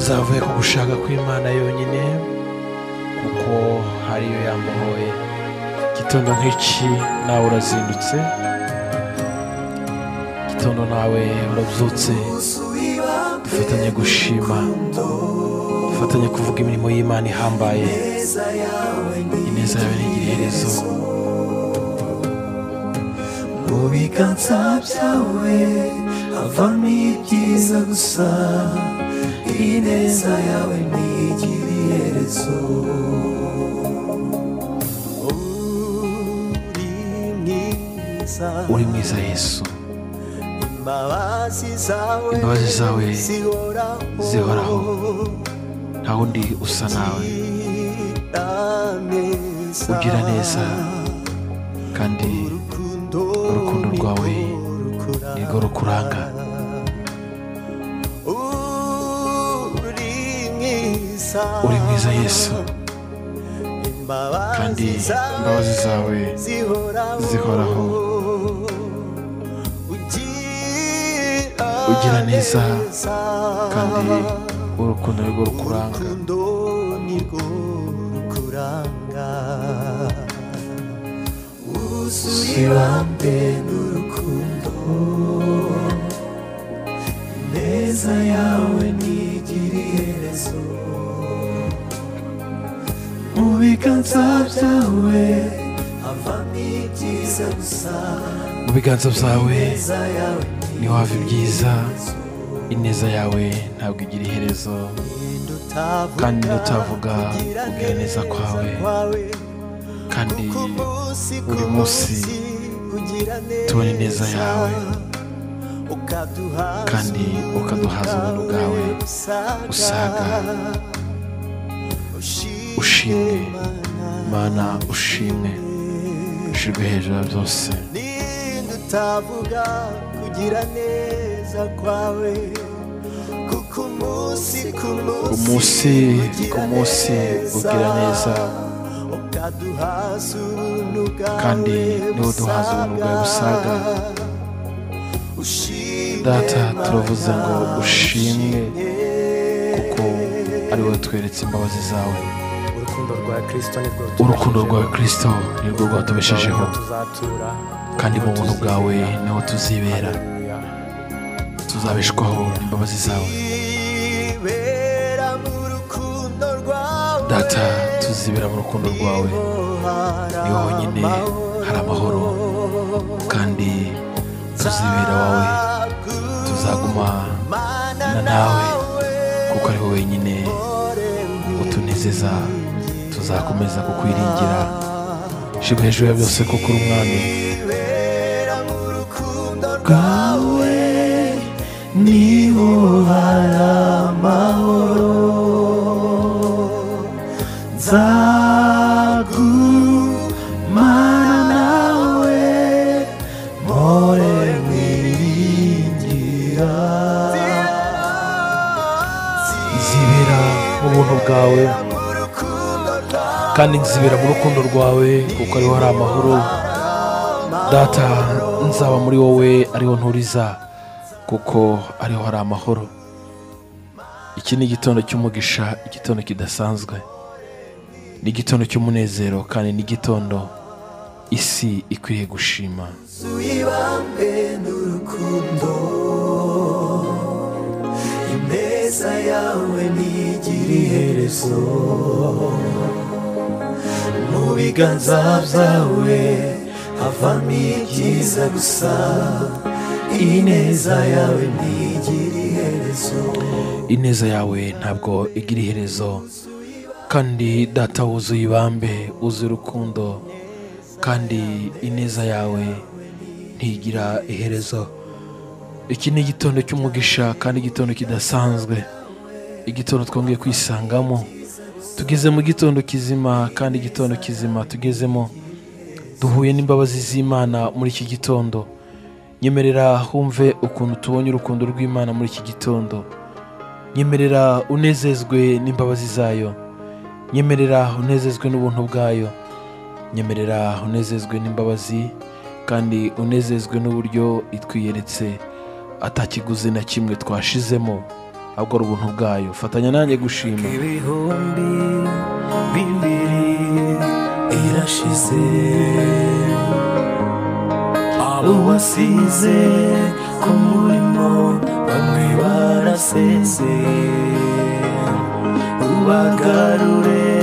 zavuye ku gushaka kw'imana yonyine kuko ariyo yamuhoye igitondo nk'iki nawe urazindutse igitondo nawe urabyutse dufatanye gushima dufatanye kuvuga imirimo y'imana ihambaye ineza yawe ni igiherezo mu biganza byawe havamo ibyiza gusa ineza yawe ntigira iherezo uri mwiza uri mwiza yesu imbabazi zawe Imbabazi zawe zihoraho zihoraho. nta wundi usa nawe ugira neza ugira neza kandi urukundo urukundo rwawe rukura nirwo rukuranga uri mwiza uri mwiza yesu kandi imbabazi zawe imbabazi zawe zihoraho zihoraho. ugira Ugira neza neza. kandi urukundo nirwo rukuranga urukundo nirwo rukuranga wuzuye ibambe n'urukundo ineza yawe ntigira iherezo mu biganza byawe havamo ibyiza gusa mu biganza byawe ineza yawe niho hava ibyiza ineza yawe ntabwo igira iherezo kandi kandi ndutavuga ndutavuga kugira neza kwawe kandi buri munsi tubona ineza yawe kandi ukaduhaza ubuntu bwawe usaga ushimwe ushimwe mana ushimwe ushirwe hejuru ya byose ndutavuga kugira neza kwawe kuko umunsi ku munsi ku munsi ugira neza kandi niwo duhaza ubuntu bwawe busaga data turavuze ngo ushimwe kuko ari wowe tweretse imbabazi zawe urukundo rwa kristo nirwo urukundo rwawe kirisito nirwo rwatubeshejeho tuzatura kandi mu buntu bwawe niho tuzibera haleluya tuzabeshwaho n'imbabazi zawe Kwibera mu rukundo rwawe data tuzibera mu rukundo rwawe niho honyine hari amahoro kandi tuzibera wawe tuzaguma na nawe kuko ari wowe wenyine utunezeza tuzakomeza kukwiringira shima hejuru ya byose kuko uri umwami Kwibera mu rukundo rwawe niho hari amahoro nzagumana nawe mpore mwiringira nzibera mu buntu bwawe kandi nzibera mu rukundo rwawe kuko ariho hari amahoro data nzaba muri wowe ariho nturiza kuko ariho hari amahoro iki ni igitondo cy'umugisha igitondo kidasanzwe ni igitondo cy'umunezero kandi ni igitondo isi ikwiriye gushima Ibambe n'urukundo ineza yawe ntigira iherezo mu biganza byawe havamo ibyiza gusa ineza yawe ntigira iherezo ineza yawe ntabwo igira iherezo kandi data wuzuye ibambe wuzuye urukundo kandi ineza yawe ntigira iherezo iki ni igitondo cy'umugisha kandi igitondo kidasanzwe igitondo twongeye kwisangamo tugeze mu gitondo kizima kandi igitondo kizima tugezemo duhuye n'imbabazi z'imana muri iki gitondo nyemerera humve ukuntu tubonye urukundo rw'imana muri iki gitondo nyemerera unezezwe n'imbabazi zayo nyemerera unezezwe n'ubuntu bwayo nyemerera unezezwe n'imbabazi kandi unezezwe n'uburyo itwiyeretse atakiguzi na kimwe twashizemo ahubwo ari ubuntu bwayo fatanya nanjye gushima ibihumbi bibiri irashize abo wasize ku murimo bamwe barasezeye ubagarure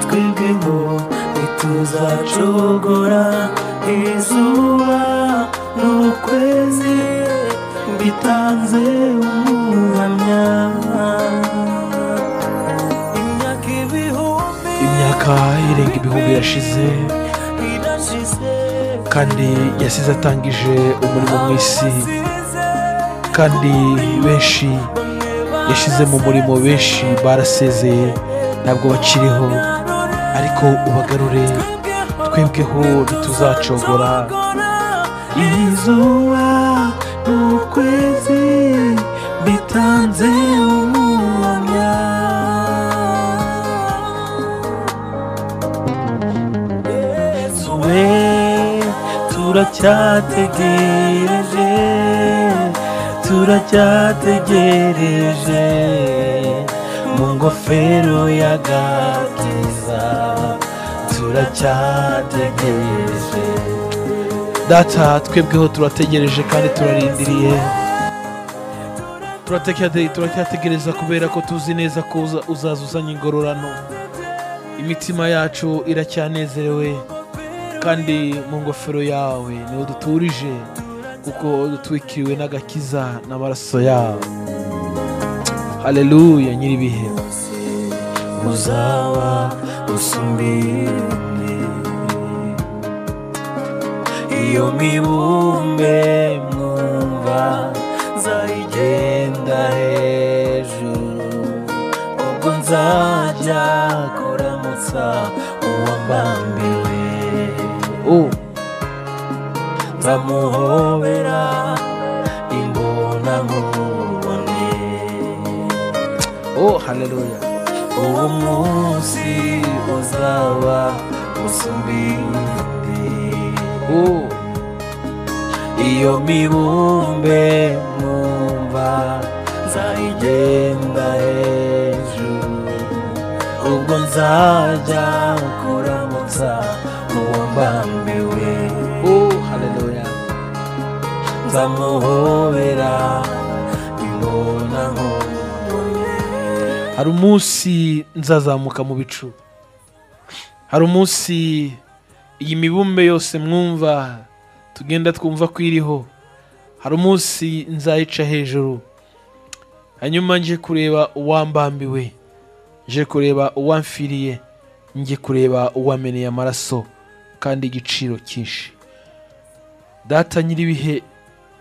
twebwe ngo ntituzacogora izuba n'ukwezi bitanze umuhamya imyaka ibihumbi imyaka irenga ibihumbi yashize irashize kandi yasize atangije umurimo mu isi kandi benshi yashyize mu murimo benshi barasezeye ntabwo bakiriho ariko ubagarure twebweho ntituzacogora izuba n'ukwezi bitanze umwanya yesu we turacyategereje turacyategereje mu ngofero y'agakiza turacyategereje data twebweho turategereje kandi turarindiriye turatekade- turacyategereza kubera ko tuzi neza ko uza- uzaza uzanye ingororano imitima yacu iracyanezerewe kandi mu ngofero yawe niho duturije kuko dutwikiriwe n'agakiza n'amaraso yawe haleluya nyir'ibihe uzaba usumbirane iyo mibumbe mwumva nzayigenda hejuru ubwo nzajya kuramutsa uwambambiwe oh nzamuhobera imbona nkubone oh haleluya uwo munsi uzaba usubinde oh iyo mibumbe mwumva nzayigenda hejuru ubwo nzajya kuramutsa uwo mbambiwe oh haleluya nzamuhobera imbona nkubone hari umunsi nzazamuka mu bicu hari umunsi iyi mibumbe yose mwumva tugenda twumva ko iriho hari umunsi nzayica hejuru hanyuma nje kureba uwambambiwe nje kureba uwamfiriye nje kureba uwameneye amaraso kandi igiciro cyinshi data nyir'ibihe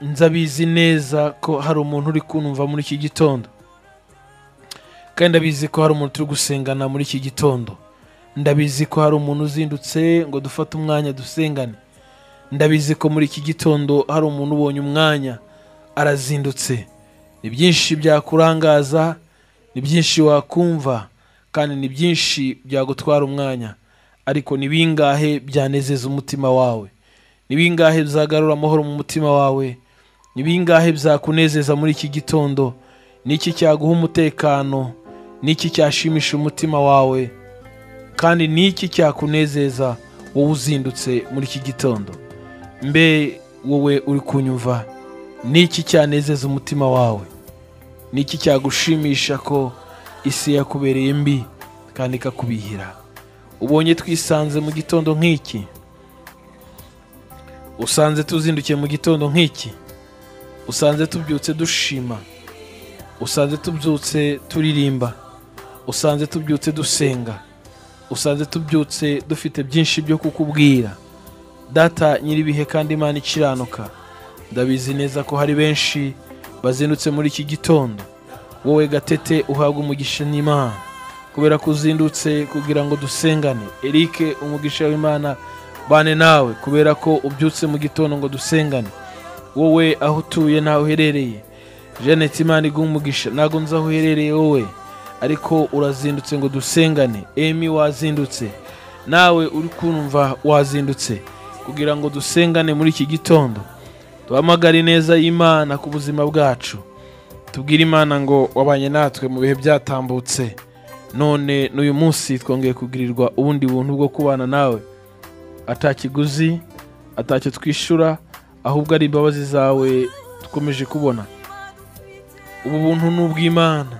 nzabizi neza ko hari umuntu uri kunumva muri iki gitondo kandi ndabizi ko hari umuntu turi gusengana muri iki gitondo ndabizi ko hari umuntu uzindutse ngo dufate umwanya dusengane ndabizi ko muri iki gitondo hari umuntu ubonye umwanya arazindutse ni byinshi byakurangaza ni byinshi wakumva kandi ni byinshi byagutwara umwanya ariko ni bingahe byanezeza umutima wawe ni bingahe bizagarura amahoro mu mutima wawe ni bingahe byakunezeza muri iki gitondo niki cyaguha umutekano niki cyashimisha umutima wawe kandi niki cyakunezeza wowe uzindutse muri iki gitondo mbe wowe uri kunyumva niki cyanezeza umutima wawe niki cyagushimisha ko isi yakubereye mbi kandi ikakubihira ubonye twisanze mu gitondo nk'iki usanze tuzindukiye mu gitondo nk'iki usanze tubyutse dushima usanze tubyutse turirimba usanze tubyutse dusenga usanze tubyutse dufite byinshi byo kukubwira data nyir'ibihe kandi imana ikiranuka ndabizi neza ko hari benshi bazindutse muri iki gitondo wowe gatete uhabwa umugisha n'imana kubera ko uzindutse kugira ngo dusengane eric umugisha w'imana bane nawe kubera ko ubyutse mu gitondo ngo dusengane wowe aho utuye n'aho uherereye jeannette imana iguha umugisha ntabwo nzi aho uherereye wowe ariko urazindutse ngo dusengane emi wazindutse nawe uri kumva wazindutse kugira ngo dusengane muri iki gitondo duhamagare neza y'imana ku buzima bwacu tubwire imana ngo wabanye natwe mu bihe byatambutse none n'uyu munsi twongeye kugirirwa ubundi buntu bwo kubana nawe atakiguzi atacyo twishyura ahubwo ari imbabazi zawe dukomeje kubona ubu buntu ni ubw'imana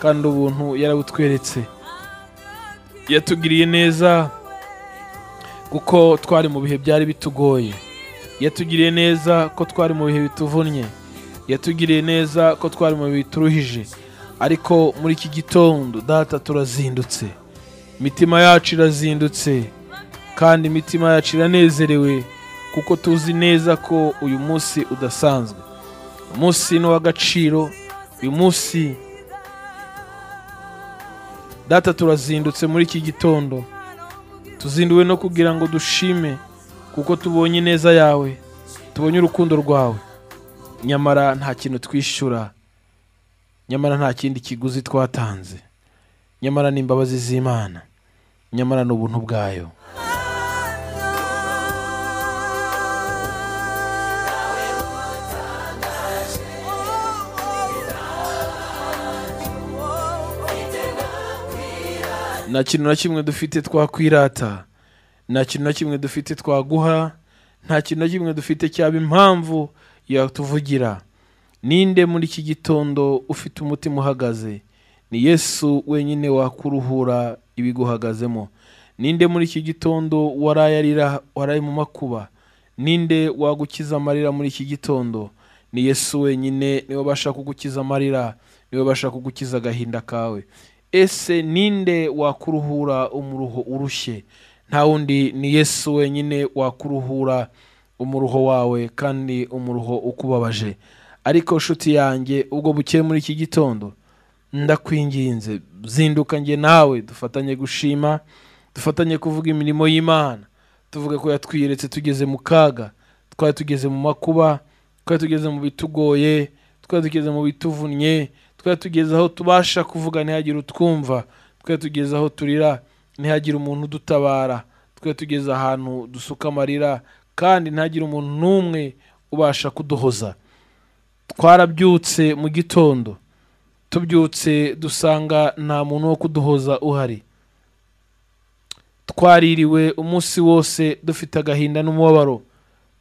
kandi ubuntu yarabutweretse yatugiriye neza kuko twari mu bihe byari bitugoye yatugiriye neza ko twari mu bihe bituvunnye yatugiriye neza ko twari mu bihe bituruhije ariko muri iki gitondo data turazindutse imitima yacu irazindutse kandi imitima yacu iranezerewe kuko tuzi neza ko uyu munsi udasanzwe uyu munsi ni uw'agaciro uyu munsi data turazindutse muri iki gitondo tuzinduwe no kugira ngo dushime kuko tubonye ineza yawe tubonye urukundo rwawe nyamara nta kintu twishyura nyamara nta kindi kiguzi twatanze nyamara ni imbabazi z'imana nyamara ni ubuntu bwayo nta kintu na kimwe dufite twakwirata nta kintu na kimwe dufite twaguha nta kintu na kimwe dufite cyaba impamvu yatuvugira ninde muri iki gitondo ufite umutima uhagaze ni yesu wenyine wakuruhura ibiguhagazemo ninde muri iki gitondo waraye arira waraye mu makuba ninde wagukiza amarira muri iki gitondo ni yesu wenyine niwe ubasha kugukiza amarira niwe ubasha kugukiza agahinda kawe ese ninde wakuruhura umuruho urushye nta wundi ni yesu wenyine wakuruhura umuruho wawe kandi umuruho ukubabaje ariko nshuti yanjye ubwo bukeye muri iki gitondo ndakwinginze zinduka njye nawe dufatanye gushima dufatanye kuvuga imirimo y'imana tuvuga ko yatwiyeretse tugeze mu kaga twari tugeze mu makuba twari tugeze mu bitugoye twari tugeze mu bituvunnye twari tugeze aho tubasha kuvuga ntihagire utwumva twari tugeze aho turira ntihagire umuntu udutabara twari tugeze ahantu dusuka amarira kandi ntihagire umuntu n'umwe ubasha kuduhoza twarabyutse mu gitondo tubyutse dusanga nta muntu wo kuduhoza uhari twaririwe umunsi wose dufite agahinda n'umubabaro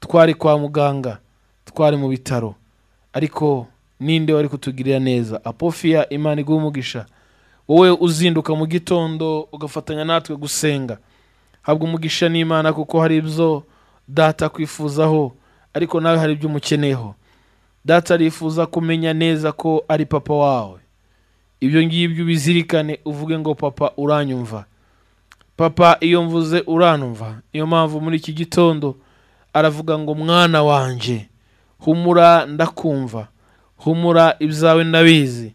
twari kwa muganga twari mu bitaro ariko ninde wari kutugirira neza apofiya imana iguha umugisha wowe uzinduka mu gitondo ugafatanya natwe gusenga habwa umugisha n'imana kuko hari ibyo data akwifuzaho ariko nawe hari ibyo umukeneyeho data arifuza kumenya neza ko ari papa wawe ibyo ngibyo ubizirikane uvuge ngo papa uranyumva papa iyo mvuze uranumva niyo mpamvu muri iki gitondo aravuga ngo mwana wanjye humura ndakumva humura ibyawe ndabizi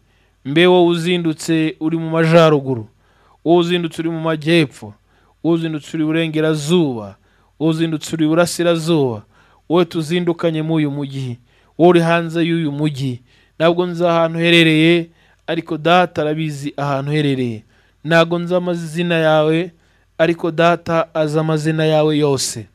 mbe wowe uzindutse uri mu majyaruguru wowe uzindutse uri mu majyepfo wowe uzindutse uri iburengerazuba wowe uzindutse uri iburasirazuba wowe tuzindukanye muri uyu mujyi wowe uri hanze y'uyu mujyi ntabwo nzi ahantu uherereye ariko data arabizi ahantu uherereye ntabwo nzi amazina yawe ariko data azi amazina yawe yose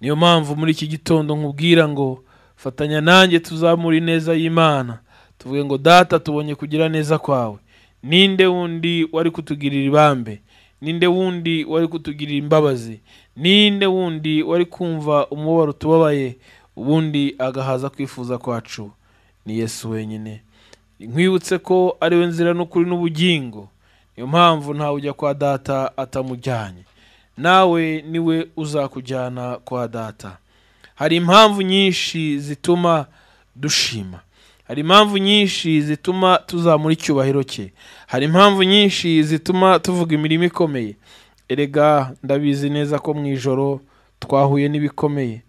niyo mpamvu muri iki gitondo nkubwira ngo fatanya nanjye tuzamure ineza y'imana tuvuge ngo data tubonye kugira neza kwawe ninde wundi wari kutugirira ibambe ninde wundi wari kutugirira imbabazi ninde wundi wari kumva umubabaro tubabaye ubundi agahaza kwifuza kwacu ni yesu wenyine nkwibutse ko ariwe nzira n'ukuri n'ubugingo niyo mpamvu ntawe ujya kwa data atamujyanye nawe niwe uzakujyana kwa data hari impamvu nyinshi zituma dushima hari impamvu nyinshi zituma tuzamura icyubahiro cye hari impamvu nyinshi zituma tuvuga imirimo ikomeye erega ndabizi neza ko mu ijoro twahuye n'ibikomeye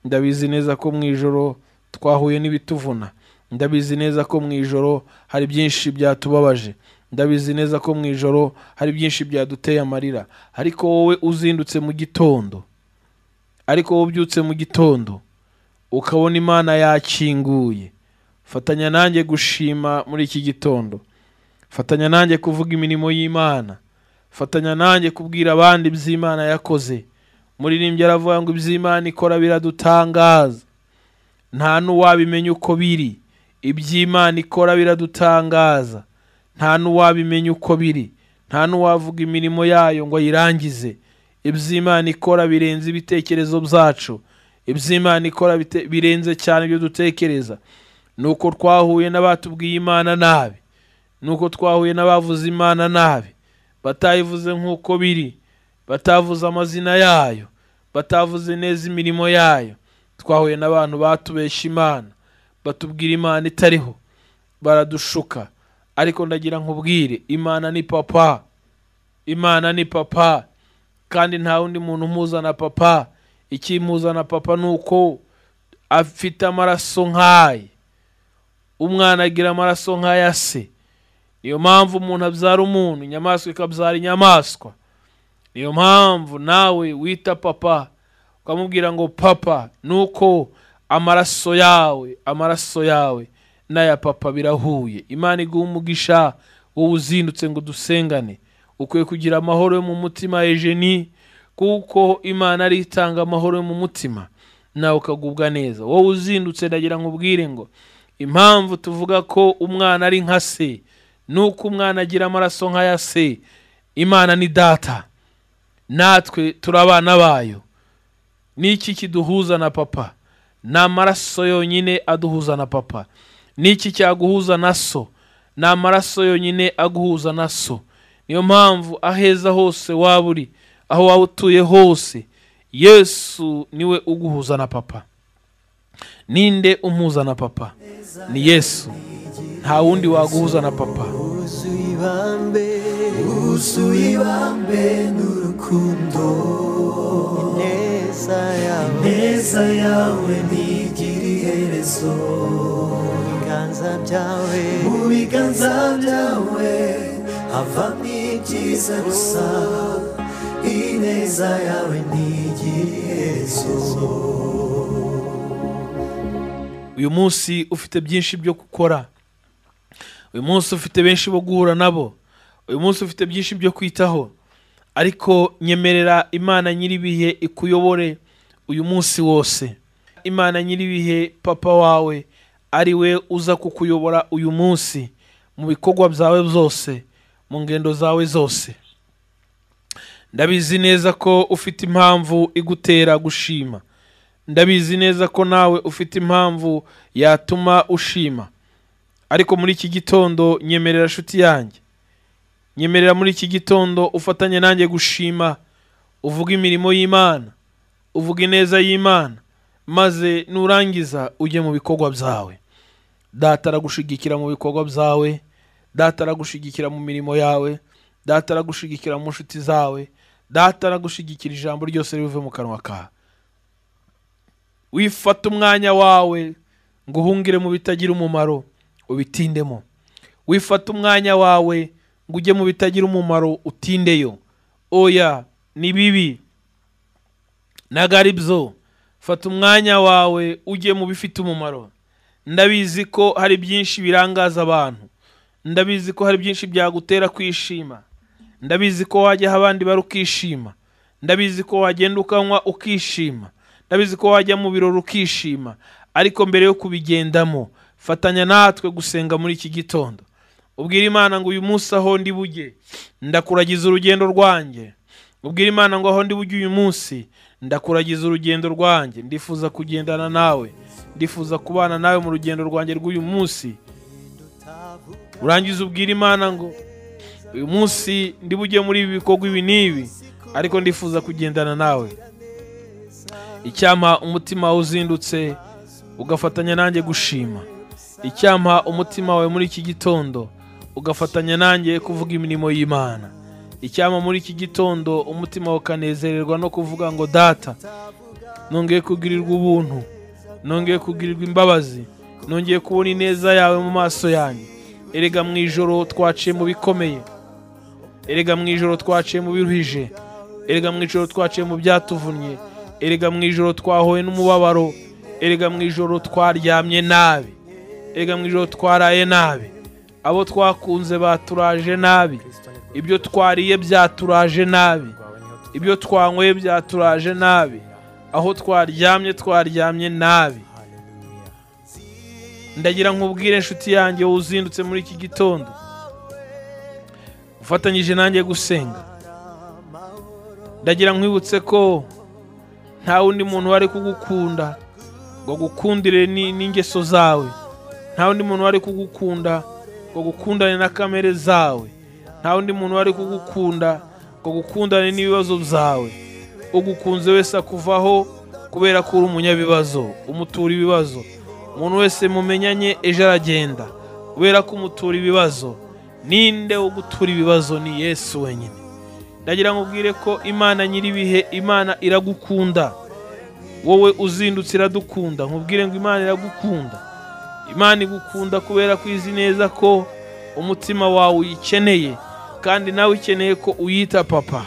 ndabizi neza ko mu ijoro twahuye n'ibituvuna ndabizi neza ko mu ijoro hari byinshi byatubabaje ndabizi neza ko mu ijoro hari byinshi byaduteye amarira ariko wowe uzindutse mu gitondo ariko wowe ubyutse mu gitondo ukabona imana yakinguye fatanya nanjye gushima muri iki gitondo fatanya nanjye kuvuga imirimo y'imana fatanya nanjye kubwira abandi iby'imana yakoze muririmbyi aravuga ngo iby'imana ikora biradutangaza nta n'uwabimenya uko biri iby'imana ikora biradutangaza nta n'uwabimenya uko biri nta n'uwavuga imirimo yayo ngo ayirangize iby'imana ikora birenze ibitekerezo byacu iby'imana ikora bite- birenze cyane ibyo dutekereza ni uko twahuye n'abatubwiye imana nabi ni uko twahuye n'abavuze imana nabi batayivuze nk'uko biri batavuze amazina yayo batavuze neza imirimo yayo twahuye n'abantu batubesha imana batubwira imana itariho baradushuka ariko ndagira nkubwire imana ni papa imana ni papa kandi nta wundi muntu umuhuza na papa ikimuhuza na papa ni uko afite amaraso nk'aye umwana agira amaraso nk'aya se niyo mpamvu umuntu abyara umuntu inyamaswa ikabyara inyamaswa niyo mpamvu nawe wita papa ukamubwira ngo papa nuko amaraso yawe amaraso yawe n'aya papa birahuye imana iguha umugisha wowe uzindutse ngo dusengane ukwiye kugira amahoro yo mu mutima ejeni kuko imana ari itanga amahoro yo mu mutima nawe ukagubwa neza wowe uzindutse ndagira ngo ubwire ngo impamvu tuvuga ko umwana ari nka se nuko umwana agira amaraso nk'aya se imana ni data natwe turi abana bayo ni iki kiduhuza na papa ni amaraso yonyine aduhuza na papa ni iki cyaguhuza na so ni amaraso yonyine aguhuza na so niyo mpamvu aheza hose waba uri aho waba utuye hose yesu niwe uguhuza na papa ninde umuhuza na papa ni yesu nta wundi waguhuza na papa wuzuye ibambe wuzuye ibambe n'urukundo ineza yawe ineza yawe ntigira iherezo mu biganza byawe mu biganza byawe havamo ibyiza gusa ineza yawe ntigira iherezo uyu munsi ufite byinshi byo gukora uyu munsi ufite benshi bo guhura nabo uyu munsi ufite byinshi byo kwitaho ariko nyemerera imana nyir'ibihe ikuyobore uyu munsi wose imana nyir'ibihe papa wawe ari we uza kukuyobora uyu munsi mu bikorwa byawe byose mu ngendo zawe zose ndabizi neza ko ufite impamvu igutera gushima ndabizi neza ko nawe ufite impamvu yatuma ushima ariko muri iki gitondo nyemerera nshuti yanjye nyemerera muri iki gitondo ufatanye nanjye gushima uvuga imirimo y'imana uvuga ineza y'imana maze nurangiza ujye mu bikorwa byawe data aragushigikira mu bikorwa byawe data aragushigikira mu mirimo yawe data aragushigikira mu nshuti zawe data aragushigikira ijambo ryose rive mu kanwa kawe wifata umwanya wawe ngo uhungire mu bitagira umumaro ubitindemo wifata umwanya wawe ngo ujye mu bitagira umumaro utindeyo oya ni bibi ntago ari byo fata umwanya wawe ujye mu bifite umumaro ndabizi ko hari byinshi birangaza abantu ndabizi ko hari byinshi byagutera kwishima ndabizi ko wajyaho abandi bari ukishima ndabizi ko wagenda ukanywa ukishima ndabizi ko wajya mu birori ukishima ariko mbere yo kubigendamo fatanya natwe gusenga muri iki gitondo ubwire imana ngo uyu munsi aho ndi bujye ndakuragiza urugendo rwanjye ubwire imana ngo aho ndi bujye uyu munsi ndakuragiza urugendo rwanjye ndifuza kugendana nawe ndifuza kubana nawe mu rugendo rwanjye rw'uyu munsi urangiza ubwire imana ngo uyu munsi ndi bujye muri ibi bikorwa ibi n'ibi ariko ndifuza kugendana nawe icyampa umutima wawe uzindutse ugafatanya nanjye gushima icyampa umutima wawe muri iki gitondo ugafatanya nanjye kuvuga imirimo y'imana icyampa muri iki gitondo umutima wawe ukanezererwa no kuvuga ngo data nongeye kugirirwa ubuntu nongeye kugirirwa imbabazi nongeye kubona ineza yawe mu maso yanjye erega mu ijoro twaciye mu bikomeye erega mu ijoro twaciye mu biruhije erega mu ijoro twaciye mu byatuvunnye erega mu ijoro twahuye n'umubabaro erega mu ijoro twaryamye nabi erega mu ijoro twaraye nabi abo twakunze baturaje nabi ibyo twariye byaturaje nabi rwawe niho tuza ibyo twanyweye byaturaje nabi aho twaryamye twaryamye nabi haleluya ndagira nkubwire inshuti yanjye wowe uzindutse muri iki gitondo ufatanyije nanjye gusenga ndagira nkwibutse ko nta wundi muntu wari kugukunda ngo agukundire ni- n'ingeso zawe nta wundi muntu wari kugukunda ngo agukundane na kamere zawe nta wundi muntu wari kugukunda ngo agukundane n'ibibazo byawe ugukunze wese akuvaho kubera ko uri umunyabibazo umutura ibibazo umuntu wese mumenyanye ejo aragenda kubera ko umutura ibibazo ninde wo gutura ibibazo ni yesu wenyine ndagira ngo ubwire ko imana nyir'ibihe imana iragukunda wowe uzindutse iradukunda nkubwire ngo imana iragukunda imana igukunda kubera ko izi neza ko umutima wawe uyikeneye kandi nawe ukeneye ko uyita papa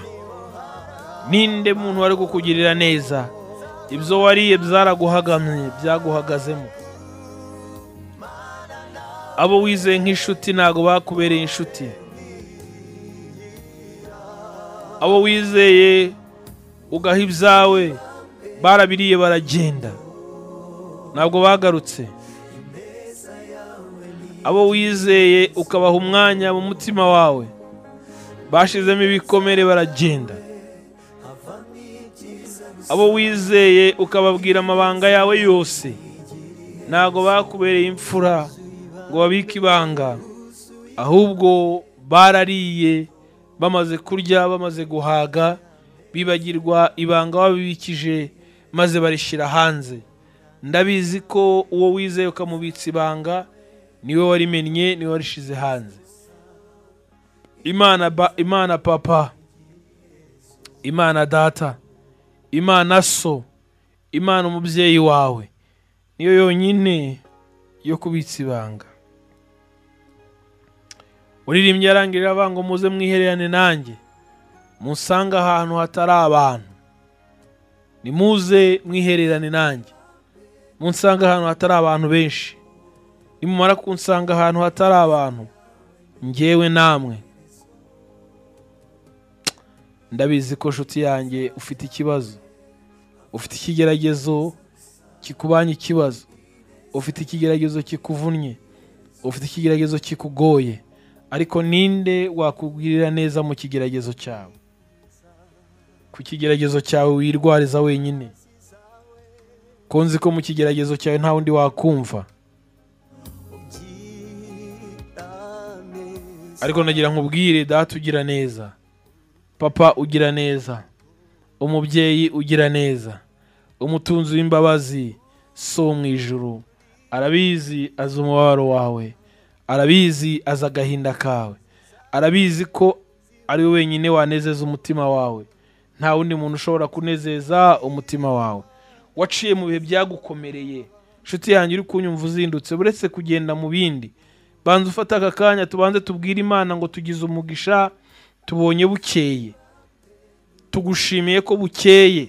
ninde muntu wari kukugirira neza ibyo wariye byaraguhagamye byaguhagazemo abo wizeye nk'inshuti ntabwo bakubereye inshuti abo wizeye ugaha ibyawe barabiriye baragenda ntabwo bagarutse abo wizeye ukabaha umwanya mu mutima wawe bashizemo ibikomere baragenda abo wizeye ukababwira amabanga yawe yose ntabwo bakubereye imfura ngo babike ibanga ahubwo barariye bamaze kurya bamaze guhaga bibagirwa ibanga wabibikije maze barishyira hanze ndabizi ko uwo wizeye ukamubitsa ibanga niwe warimennye niwe warishize hanze imana ba imana papa imana data imana so imana umubyeyi wawe niyo yonyine yo kubitsa ibanga uririmbye arangirira avanga muze mwihererane nanjye musange ahantu hatari abantu nimuze mwihererane nanjye munsange ahantu hatari abantu benshi nimumara kunsanga ahantu hatari abantu ngewe namwe ndabizi ko nshuti yanjye ufite ikibazo ufite ikigeragezo kikubanye ikibazo ufite ikigeragezo kikuvunnye ufite ikigeragezo kikugoye ariko ninde wakugirira neza mu kigeragezo cyawe ku kigeragezo cyawe wirwariza wenyine ko nzi ko mu kigeragezo cyawe nta wundi wakumva ariko nagira nkubwire data ugira neza papa ugira neza umubyeyi ugira neza umutunzi w'imbabazi si wo mu ijuru arabizi azi umubabaro wawe arabizi azi agahinda kawe arabizi ko ari we wenyine wanezeza umutima wawe nta wundi muntu ushobora kunezeza umutima wawe waciye mu bihe byagukomereye inshuti yanjye uri kunyumva uzindutse uretse kugenda mu bindi banza ufate aka kanya tubanze tubwire imana ngo tugize umugisha tubonye bukeye tugushimiye ko bukeye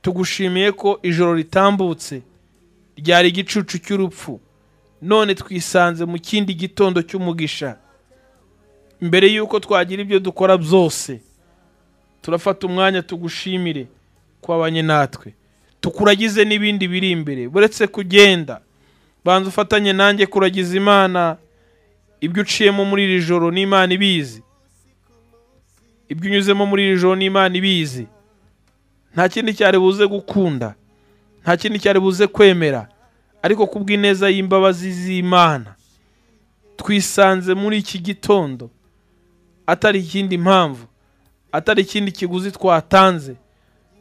tugushimiye ko ijoro ritambutse ryari igicucu cy'urupfu none twisanze mu kindi gitondo cy'umugisha mbere y'uko twagira ibyo dukora byose turafata umwanya tugushimire kwabanye natwe tukuragize n'ibindi biri imbere buretse kugenda banza ufatanye nanjye kuragiza imana ibyo uciyemo muri iri joro n'imana ibizi ibyo unyuzemo muri iri joro n'imana ibizi nta kindi cyari buze gukunda nta kindi cyari buze kwemera ariko kubw'ineza y'imbabazi z'imana twisanze muri iki gitondo atari ikindi mpamvu atari ikindi kiguzi twatanze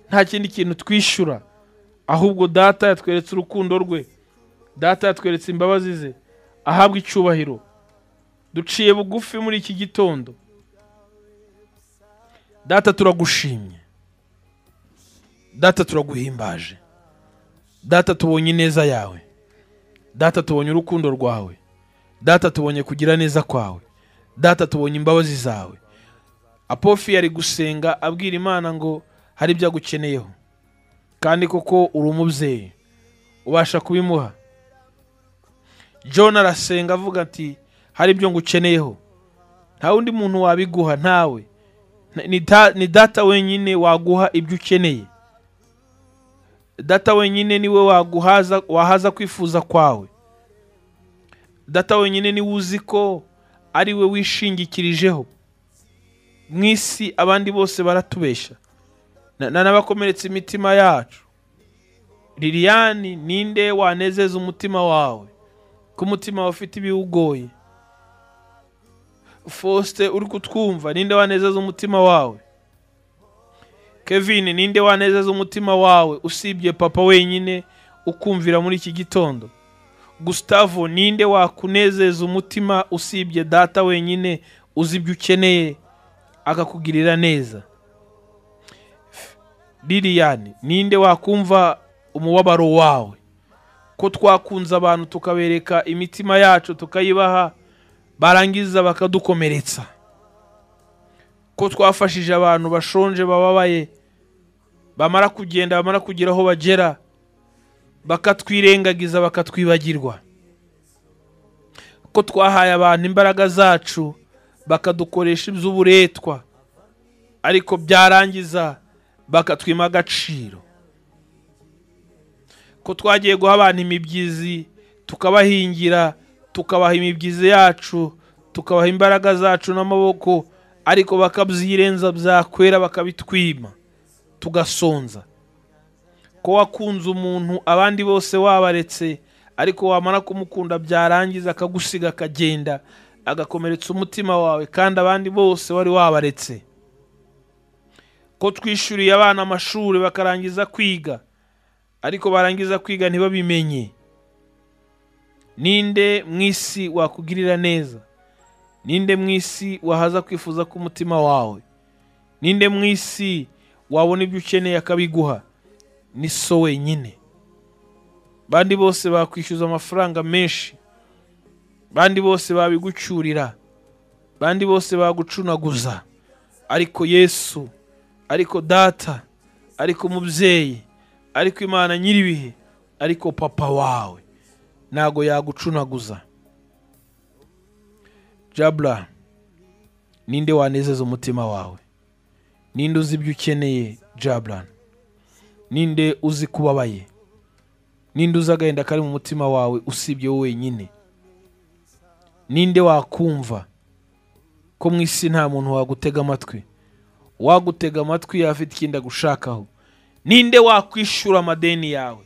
nta kindi kintu twishyura ahubwo data yatweretse urukundo rwe data yatweretse imbabazi ze ahabwa icyubahiro duciye bugufi muri iki gitondo data turagushimye data turaguhimbaje data tubonye ineza yawe data tubonye urukundo rwawe data tubonye kugira neza kwawe data tubonye imbabazi zawe apofi yari gusenga abwira imana ngo hari ibyo agukeneyeho kandi koko uri umubyeyi ubasha kubimuha john arasenga avuga ati hari ibyo ngukeneyeho nta wundi muntu wabiguha ntawe ni da- ni data wenyine waguha ibyo ukeneye data wenyine niwe waguhaza wahaza kwifuza kwawe data wenyine niwe uzi ko ari we wishingikirijeho mu isi abandi bose baratubeshya Na- na- n'abakomeretse imitima yacu liliyani ninde wanezeza umutima wawe ko umutima wawe ufite ibiwugoye faustin uri kutwumva ninde wanezeza umutima wawe kevin ninde wanezeza umutima wawe usibye papa wenyine ukumvira muri iki gitondo gustavo ninde wakunezeza umutima usibye data wenyine uzi ibyo ukeneye akakugirira neza F- liliyani ninde wakumva umubabaro wawe ko twakunze abantu tukabereka imitima yacu tukayibaha barangiza bakadukomeretsa ko twafashije abantu bashonje bababaye bamara kugenda bamara kugera aho bagera bakatwirengagiza bakatwibagirwa ko twahaye abantu imbaraga zacu bakadukoresha iby'uburetwa ariko byarangiza bakatwima agaciro ko twagiye guha abantu imibyizi tukabahingira tukabaha imibyizi yacu tukabaha imbaraga zacu n'amaboko ariko bakabyirenza byakwera bakabitwima tugasonza ko wakunze umuntu abandi bose wabaretse ariko wamara kumukunda byarangiza akagusiga akagenda agakomeretsa umutima wawe kandi abandi bose wari wabaretse ko twishyuriye abana amashuri bakarangiza kwiga ariko barangiza kwiga ntibabimenye ninde mu isi wakugirira neza ninde mu isi wahaza kwifuza k'umutima wawe ninde mu isi wabona ibyo ukeneye akabiguha ni so wenyine bandi bose bakwishyuza amafaranga menshi bandi bose babigucyurira bandi bose bagucunaguza ariko yesu ariko data ariko umubyeyi ariko imana nyir'ibihe ariko papa wawe ntago yagucunaguza jabura ninde wanezeza umutima wawe ninde uzi ibyo ukeneye jabura ninde uzi kubabaye ninde uzi agahinda kari mu mutima wawe usibye wowe wenyine ninde wakumva ko mu isi nta muntu wagutega amatwi wagutega amatwi yafite ikindi agushakaho ninde wakwishyura amadeni yawe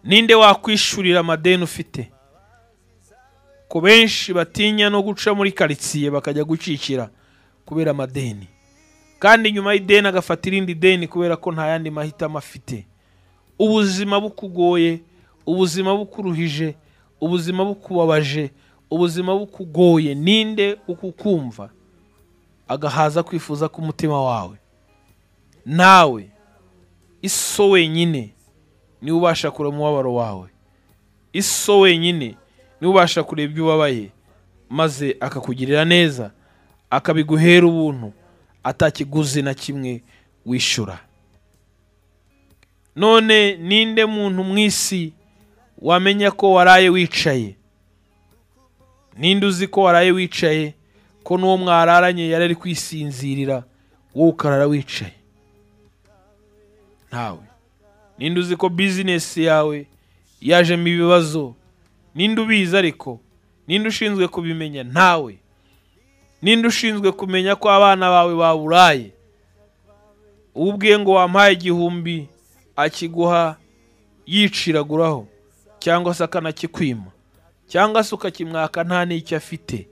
ninde wakwishyurira amadeni ufite ko benshi batinya no guca muri karitsiye bakajya gucikira kubera amadeni kandi nyuma y'ideni agafata irindi deni kubera ko nta yandi mahitamo afite ubuzima bukugoye ubuzima bukuruhije ubuzima bukubabaje ubuzima bukugoye ninde ukukumva agahaza kwifuza k'umutima wawe nawe iso wenyine niwe ubasha kureba umubabaro wawe iso wenyine niwe ubasha kureba ibyo ubabaye maze akakugirira neza akabiguhera ubuntu atakiguzi na kimwe wishyura none ninde muntu mu isi wamenya ko waraye wicaye ninde uzi ko waraye wicaye ko n'uwo mwararanye yari ari kwisinzirira wowe ukarara wicaye ntawe ninde uzi ko bizinesi yawe yajemo ibibazo ninde ubizi ariko ninde ushinzwe kubimenya ntawe ninde ushinzwe kumenya ko abana bawe baburaye uwo ubwiye ngo wampaye igihumbi akiguha yiciraguraho cyangwa se akanakikwima cyangwa se ukakimwaka nta n'icyo afite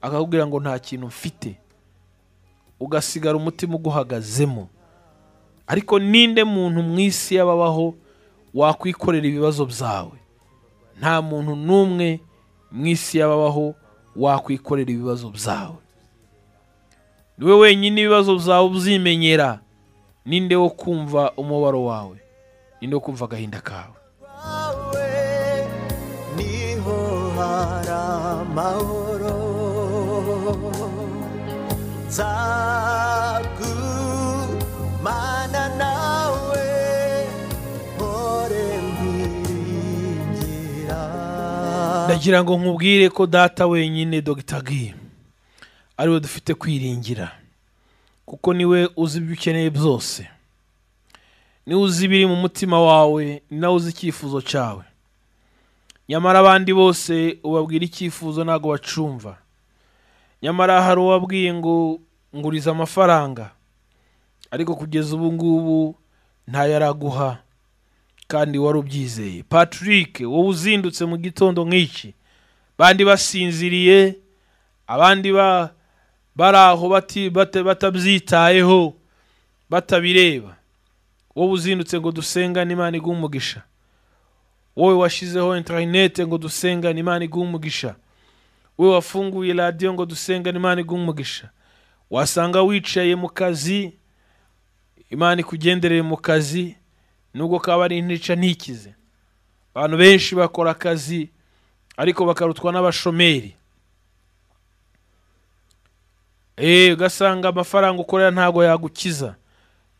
akakubwira ngo nta kintu mfite ugasigara umutima uguhagazemo ariko ninde muntu mu isi y'ababaho wakwikorera ibibazo byawe nta muntu n'umwe mu isi y'ababaho wakwikorera ibibazo byawe niwe wenyine ibibazo byawe ubyimenyera ninde wo kumva umubabaro wawe ninde wo kumva agahinda kawe niho hari amahoro nzagumana nawe mpore nkwiringira ndagira ngo nkubwire ko data wenyine dogita gi ariwe dufite kwiringira kuko niwe uzi ibyo ukeneye byose niwe uzi ibiri mu mutima wawe ni nawe uzi icyifuzo cyawe nyamara abandi bose ubabwira icyifuzo ntabwo bacumva nyamara hari uwabwiye ngo nguriza amafaranga ariko kugeza ubu ngubu ntayo araguha kandi wari ubyizeye patrick wowe uzindutse mu gitondo nk'iki bandi basinziriye abandi ba bari aho bati- bata- batabyitayeho batabireba wowe uzindutse ngo dusengane imana iguhe umugisha wowe washyizeho interinete ngo dusengane imana iguhe umugisha wowe wafunguye radiyo ngo dusengane imana iguhe umugisha wasanga wicaye mu kazi imana ikugendereye mu kazi nubwo kaba ari intica ntikize abantu benshi bakora akazi ariko bakarutwa n'abashomeri eee ugasanga amafaranga ukorera ntabwo yagukiza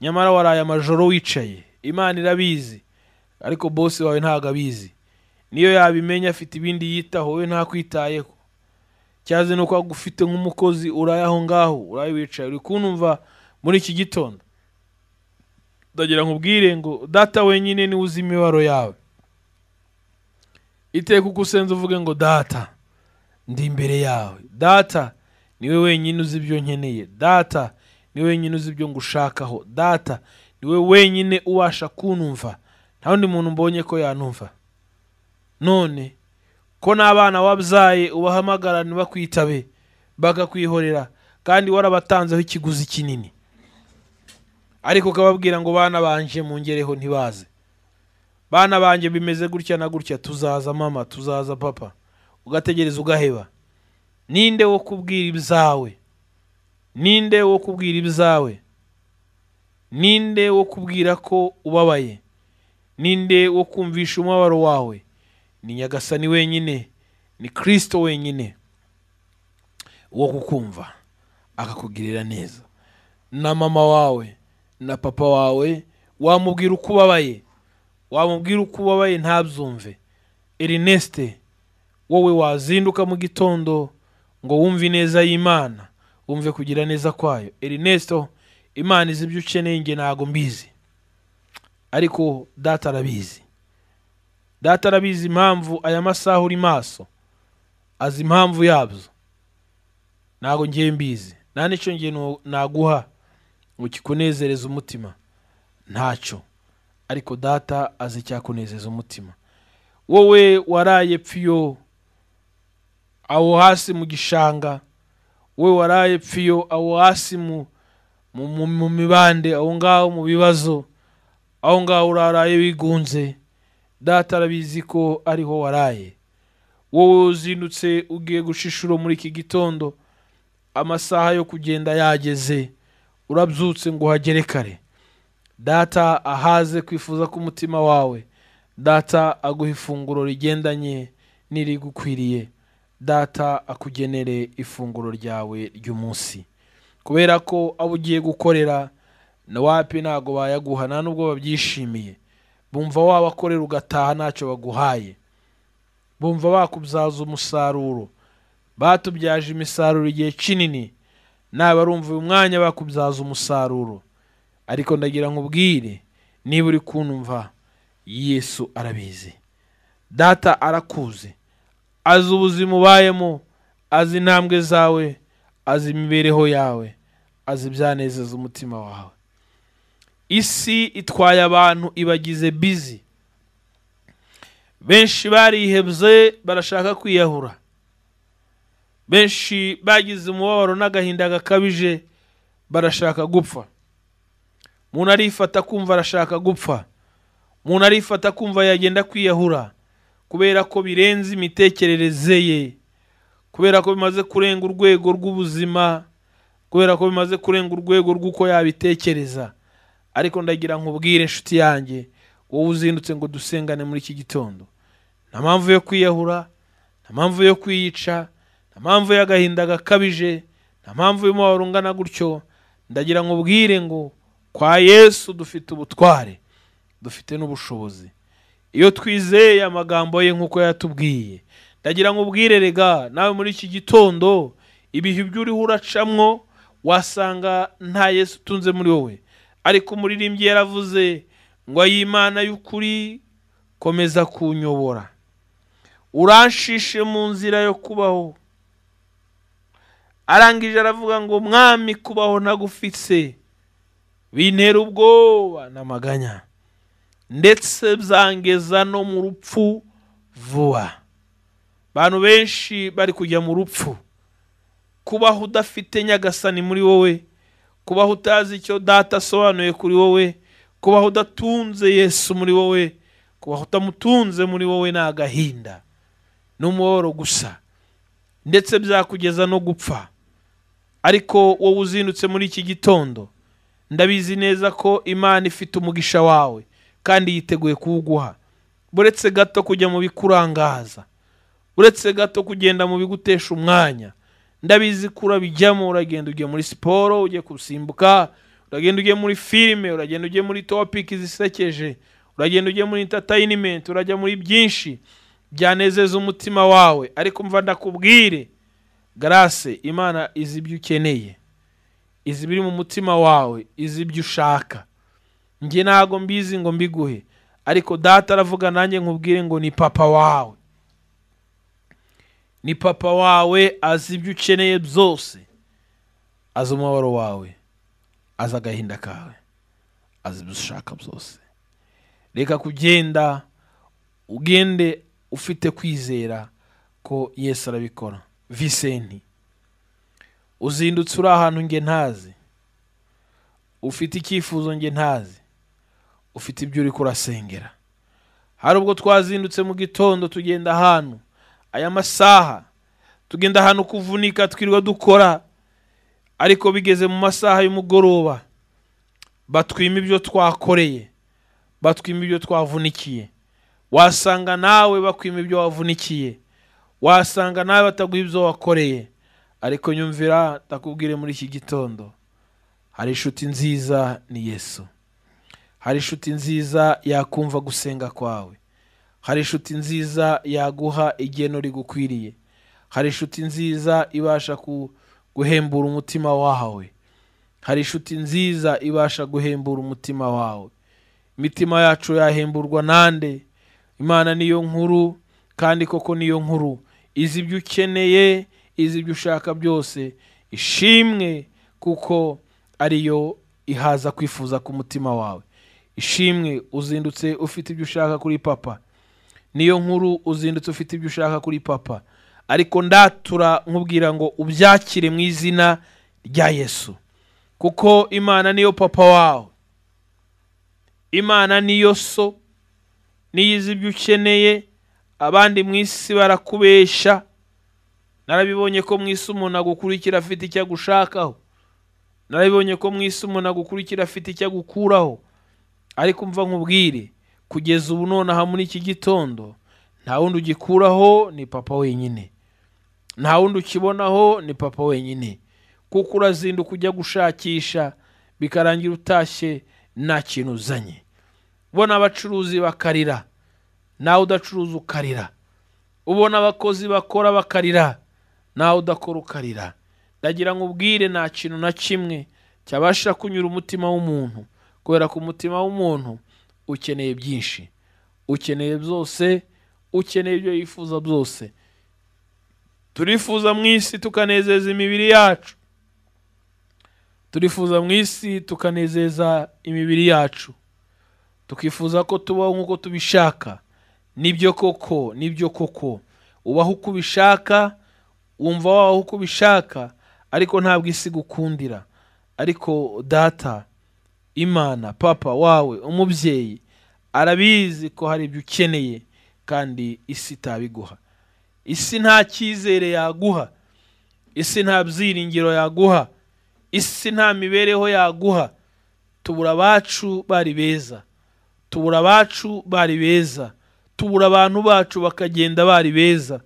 nyamara waraye amajoro wicaye imana irabizi ariko bose wawe ntabwo abizi niyo yabimenya afite ibindi yitaho wowe ntakwitayeho cyaze nuko agufite nk'umukozi uraye aho ngaho uraye wicaye uri kunumva muri iki gitondo ndagira nkubwire ngo data wenyine niwe uzi imibabaro yawe iteka uko usenze uvuge ngo data ndi imbere yawe data niwe wenyine uzi ibyo nkeneye data niwe wenyine uzi ibyo ngushakaho data niwe wenyine ubasha kunumva nta wundi muntu mbonye ko yanumva none ko n'abana wabyaye ubahamagara ntibakwitabe bakakwihorera kandi warabatanzeho ikiguzi kinini ariko ukababwira ngo bana banje mungereho ntibaze bana banjye bimeze gutya na gutya tuzaza mama tuzaza papa ugategereza ugaheba ninde wo kubwira ibyawe ninde wo kubwira ibyawe ninde wo kubwira ko ubabaye ninde wo kumvisha umubabaro wawe ni nyagasani wenyine ni kirisito wenyine wo kukumva akakugirira neza na mama wawe na papa wawe wamubwira uko ubabaye wamubwira uko ubabaye ntabyumve erineste wowe wazinduka mu gitondo ngo wumve ineza y'imana wumve kugira neza kwayo erinesto imana izi ibyo ukeneye nge ntabwo mbizi ariko data arabizi data arabizi impamvu aya masaha uri maso azi impamvu yabyo ntabwo ngiye mbizi nta n'icyo ngiye nu- naguha ngo kikunezereze umutima ntacyo ariko data azi icyakunezeza umutima wowe waraye pfiyo aho hasi mu gishanga we waraye pfiyo aho hasi mu mu- mu- mu mibande aho ngaho mu bibazo aho ngaho uraraye wigunze data arabizi ko ariho waraye wowe uzindutse ugiye gushishuro muri iki gitondo amasaha yo kugenda yageze urabyutse ngo uhagere kare data ahaze kwifuza k'umutima wawe data aguha ifunguro rigendanye n'irigukwiriye data akugenere ifunguro ryawe ry'umunsi kubera ko abo ugiye gukorera na wapi ntabwo bayaguha nta nubwo babyishimiye bumva wabakorera ugataha ntacyo baguhaye bumva bakubyaza umusaruro batubyaje imisaruro igihe kinini nawe barumva uyu mwanya bakubyaza umusaruro ariko ndagira nkubwire niba uri kunumva yesu arabizi data arakuzi azi ubuzima ubayemo azi intambwe zawe azi imibereho yawe azi ibyanezeza umutima wawe isi itwaye abantu ibagize bizi benshi barihebye barashaka kwiyahura benshi bagize umubabaro n'agahinda gakabije barashaka gupfa umuntu arifata kumva arashaka gupfa umuntu arifata kumva yagenda kwiyahura kubera ko birenze imitekerereze ye kubera ko bimaze kurenga urwego rw'ubuzima kubera ko bimaze kurenga urwego rw'uko yabitekereza ariko ndagira nkubwire inshuti yanjye wowe uzindutse ngo dusengane muri iki gitondo nta mpamvu yo kwiyahura nta mpamvu yo kwiyica nta mpamvu y'agahinda gakabije nta mpamvu y'umubabaro ungana gutyo ndagira nkubwire ngo kwa yesu dufite ubutware dufite n'ubushobozi iyo twizeye amagambo ye nk'uko yatubwiye ndagira ngo ubwire rega nawe muri iki gitondo ibihe ibyo uriho uracamwo wasanga nta yesu utunze muri wowe ariko umuririmbyi yaravuze ngo ay'imana y'ukuri komeza kunyobora uranshishe mu nzira yo kubaho arangije aravuga ngo mwami kubaho ntagufitse bintera ubwoba n'amaganya ndetse byangeza no mu rupfu vuba abantu benshi bari kujya mu rupfu kubaho udafite nyagasani muri wowe kubaho utazi icyo data asobanuye kuri wowe kubaho udatunze yesu muri wowe kubaho utamutunze muri wowe ni agahinda ni umubabaro gusa ndetse byakugeza no gupfa ariko wowe uzindutse muri iki gitondo ndabizi neza ko imana ifite umugisha wawe kandi yiteguye kuwuguha buretse gato kujya mu bikurangaza uretse gato kugenda mu bigutesha umwanya ndabizi ko urabijyamo uragenda ugiye muri siporo ugiye gusimbuka uragenda ugiye muri filime uragenda ugiye muri topiki zisekeje uragenda ugiye muri intatayinementi urajya muri byinshi byanezeza umutima wawe ariko mva ndakubwire garase imana izi ibyo ukeneye izi ibiri mu mutima wawe izi ibyo ushaka njye ntabwo mbizi ngo mbiguhe ariko data aravuga nanjye nkubwire ngo ni papa wawe ni papa wawe azi ibyo ukeneye byose azi umubabaro wawe azi agahinda kawe azi ibyo ushaka byose reka kugenda ugende ufite kwizera ko yesu arabikora visenti uzindutse uri ahantu nge ntazi ufite icyifuzo nge ntazi ufite ibyo uri kurasengera hari ubwo twazindutse mu gitondo tugenda ahantu aya masaha tugenda ahantu kuvunika twirirwa dukora ariko bigeze mu masaha y'umugoroba batwima ibyo twakoreye batwima ibyo twavunikiye wasanga nawe bakwima ibyo wavunikiye wasanga nawe bataguha ibyo wakoreye ariko nyumvira ndakubwire muri iki gitondo hari inshuti nziza ni yesu hari inshuti nziza yakumva gusenga kwawe hari inshuti nziza yaguha igeno rigukwiriye hari inshuti nziza ibasha ku- guhembura umutima wawe hari inshuti nziza ibasha guhembura umutima wawe imitima yacu yahemburwa nande imana niyo nkuru kandi koko niyo nkuru izi ibyo ukeneye izi ibyo ushaka byose ishimwe kuko ariyo ihaza kwifuza k'umutima wawe ishimwe uzindutse ufite ibyo ushaka kuri papa niyo nkuru uzindutse ufite ibyo ushaka kuri papa ariko ndatura nkubwira ngo ubyakire mu izina rya yesu kuko imana niyo papa wawe imana niyo so niyo izi ibyo ukeneye abandi mu isi barakubesha narabibonye ko mu isi umuntu agukurikira afite icyo agushakaho narabibonye ko mu isi umuntu agukurikira afite icyo agukuraho ariko mva nkubwire kugeza ubu nonaha muri iki gitondo nta wundi ugikuraho ni papa wenyine nta wundi ukibonaho ni papa wenyine kuko urazinduka ujya gushakisha bikarangira utashye nta kintu uzanye ubona abacuruzi bakarira nawe udacuruza ukarira ubona abakozi bakora bakarira nawe udakora ukarira ndagira ngo ubwire nta kintu na kimwe cyabasha kunyura umutima w'umuntu kubera ko umutima w'umuntu ukeneye byinshi ukeneye byose ukeneye ibyo yifuza byose turifuza mu isi tukanezeza imibiri yacu turifuza mu isi tukanezeza imibiri yacu tukifuza ko tubaho nk'uko tubishaka nibyo koko nibyo koko ubaho uko ubishaka wumva wabaho uko ubishaka ariko ntabwo isi igukundira ariko data imana papa wawe umubyeyi arabizi ko hari ibyo ukeneye kandi isi itabiguha isi nta cyizere yaguha isi nta byiringiro yaguha isi nta mibereho yaguha tubura abacu bari beza tubura abacu bari beza tubura abantu bacu bakagenda bari beza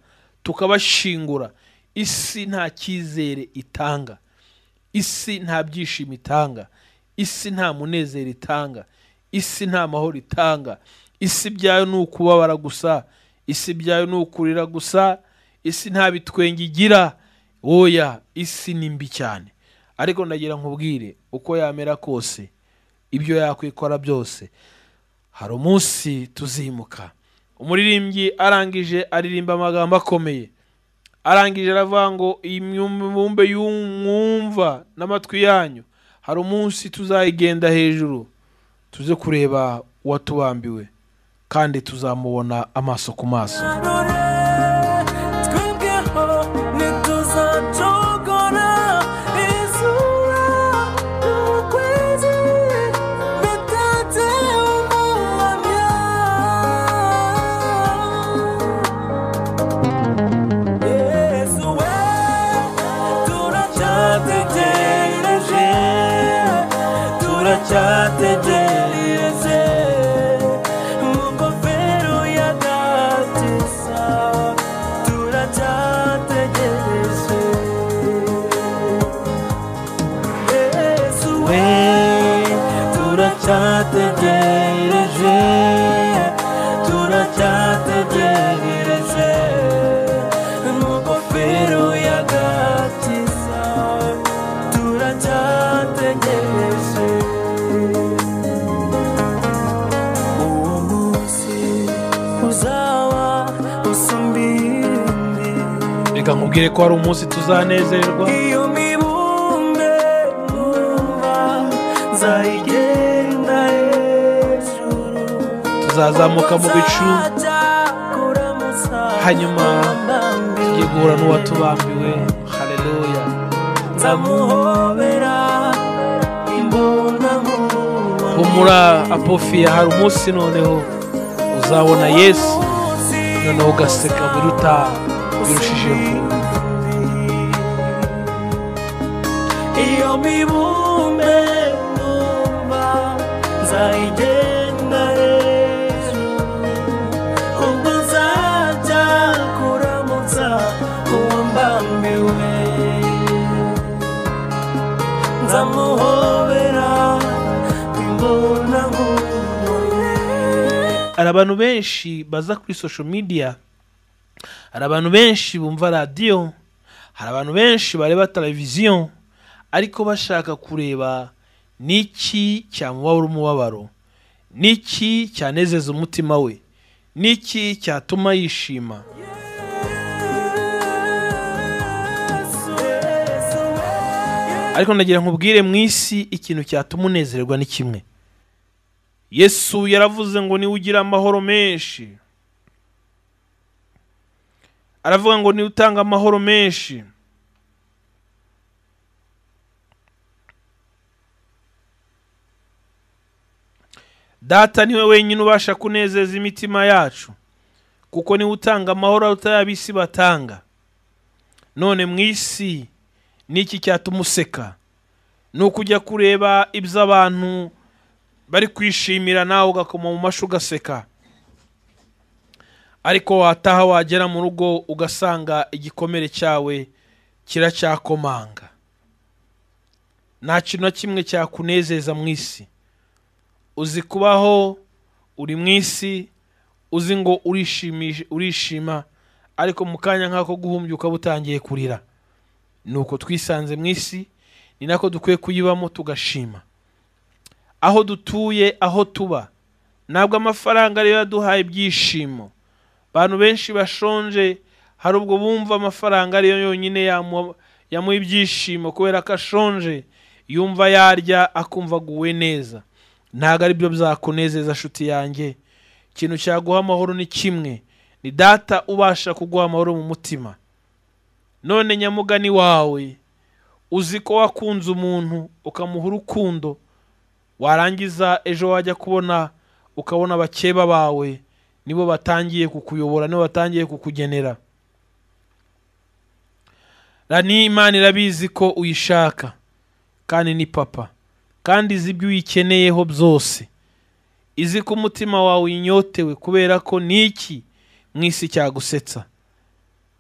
tukabashingura isi nta cyizere itanga isi nta byishimo itanga isi nta munezero itanga isi nta mahoro itanga isi ibyayo ni ukubabara gusa isi ibyayo ni ukurira gusa isi nta bitwenge igira oya isi ni mbi cyane ariko ndagira nkubwire uko yamera kose ibyo yakwikora byose hari umunsi tuzimuka umuririmbyi arangije aririmba amagambo akomeye arangije aravuga ngo iyi mibumbe y'umwumva n'amatwi yanyu hari umunsi tuzayigenda hejuru tuze kureba uwatubambiwe kandi tuzamubona amaso ku maso twebweho ntituzacogora izura ukwezi bitatse umuhamya yesu we turacyategereje turacyategereje mu ngofero y'agatisa turacyategereje yesu we turacyategereje turacyategereje mu ngofero y'agakiza turacyategereje uwo munsi uzaba usumbindi reka nkubwire ko hari umunsi tuzanezerwa iyo mibumbe numva nzayigenda hejuru tuzazamuka mu bicu hanyuma tugiye guhura n'uwatubambiwe hareruya nzamuhobera imbonankubone humura apofiya hari umunsi noneho uzabona yesu noneho ugaseka biruta birushijeho iyo mibumbe numva nzayigenda hejuru ubwo nzajya kuramutsa uwo mbambiwe nzamuhobera imbonankubone hari abantu benshi baza kuri social media hari abantu benshi bumva radiyo hari abantu benshi bareba televiziyo ariko bashaka kureba n'iki cyamubabura umubabaro n'iki cyanezeza umutima we n'iki cyatuma yishima ariko ndagira nkubwire mu isi ikintu cyatuma unezerwa ni kimwe yesu yaravuze ngo niwe ugira amahoro menshi aravuga ngo niwe utanga amahoro menshi data niwe wenyine ubasha kunezeza imitima yacu kuko niwe utanga amahoro aruta ayo ab'isi batanga none mu isi n'iki cyatuma useka ni ukujya kureba ibyo abantu bari kwishimira nawe ugakoma mu mashi ugaseka ariko wataha wagera mu rugo ugasanga igikomere cyawe kiracyakomanga nta kintu na kimwe cyakunezeza mu isi uzi kubaho uri mu isi uzi ngo urishimishe urishima ariko mu kanya nk'ako guhumbya ukaba utangiye kurira ni uko twisanze mu isi ni nako dukwiye kuyibamo tugashima aho dutuye aho tuba ntabwo amafaranga ariyo yaduhaye ibyishimo abantu benshi bashonje hari ubwo bumva amafaranga ariyo yonyine yamu- yamuha ibyishimo kubera ko ashonje yumva yarya akumva aguwe neza ntabwo ari byo byakunezeza nshuti yanjye ikintu cyaguha amahoro ni kimwe ni data ubasha kuguha amahoro mu mutima none nyamugani wawe uzi ko wakunze umuntu ukamuha urukundo warangiza ejo wajya kubona ukabona abakeba bawe nibo batangiye kukuyobora nibo batangiye kukugenera rani imana irabizi ko uyishaka kandi ni papa kandi izi ibyo uyikeneyeho byose izi ko umutima wawe unyotewe kubera ko n'iki mu isi cyagusetsa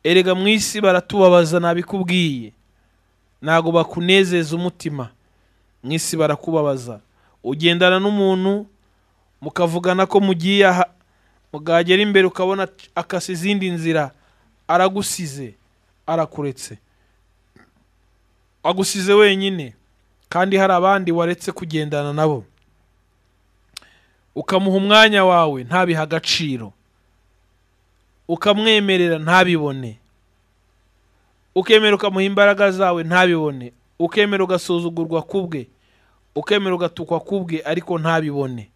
erega mu isi baratubabaza nabikubwiye ntabwo bakunezeza umutima mu isi barakubabaza ugendana n'umuntu mukavugana ko mugiye aha mugagera imbere ukabona ac- akase izindi nzira aragusize arakuretse agusize wenyine kandi hari abandi waretse kugendana nabo ukamuha umwanya wawe ntabihe agaciro ukamwemerera ntabibone ukemera ukamuha imbaraga zawe ntabibone ukemera ugasuzugurwa kubwe ukemera ugatukwa kubwe ariko ntabibone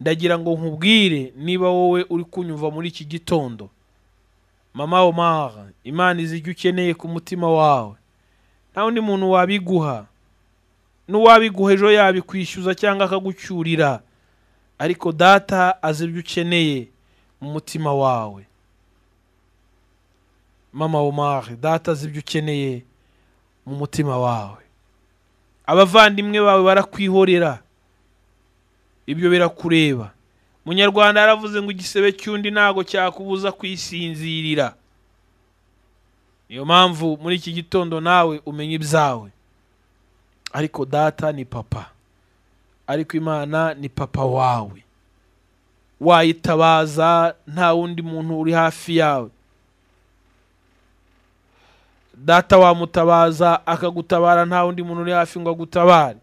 ndagira ngo nkubwire niba wowe uri kunyumva muri iki gitondo mama omara imana izi ibyo ukeneye ku mutima wawe nta wundi muntu wabiguha n'uwabiguha ejo yabikwishyuza cyangwa akagucyurira ariko data azi ibyo ukeneye mu mutima wawe mama omari data azi ibyo ukeneye mu mutima wawe abavandimwe bawe barakwihorera ibyo birakureba munyarwanda yaravuze ngo igisebe cy'undi ntago cyakubuza kwisinzirira niyo mpamvu muri iki gitondo nawe umenya ibyawe ariko data ni papa ariko imana ni papa wawe wayitabaza nta wundi muntu uri hafi yawe data wamutabaza akagutabara nta wundi muntu uri hafi ngo agutabare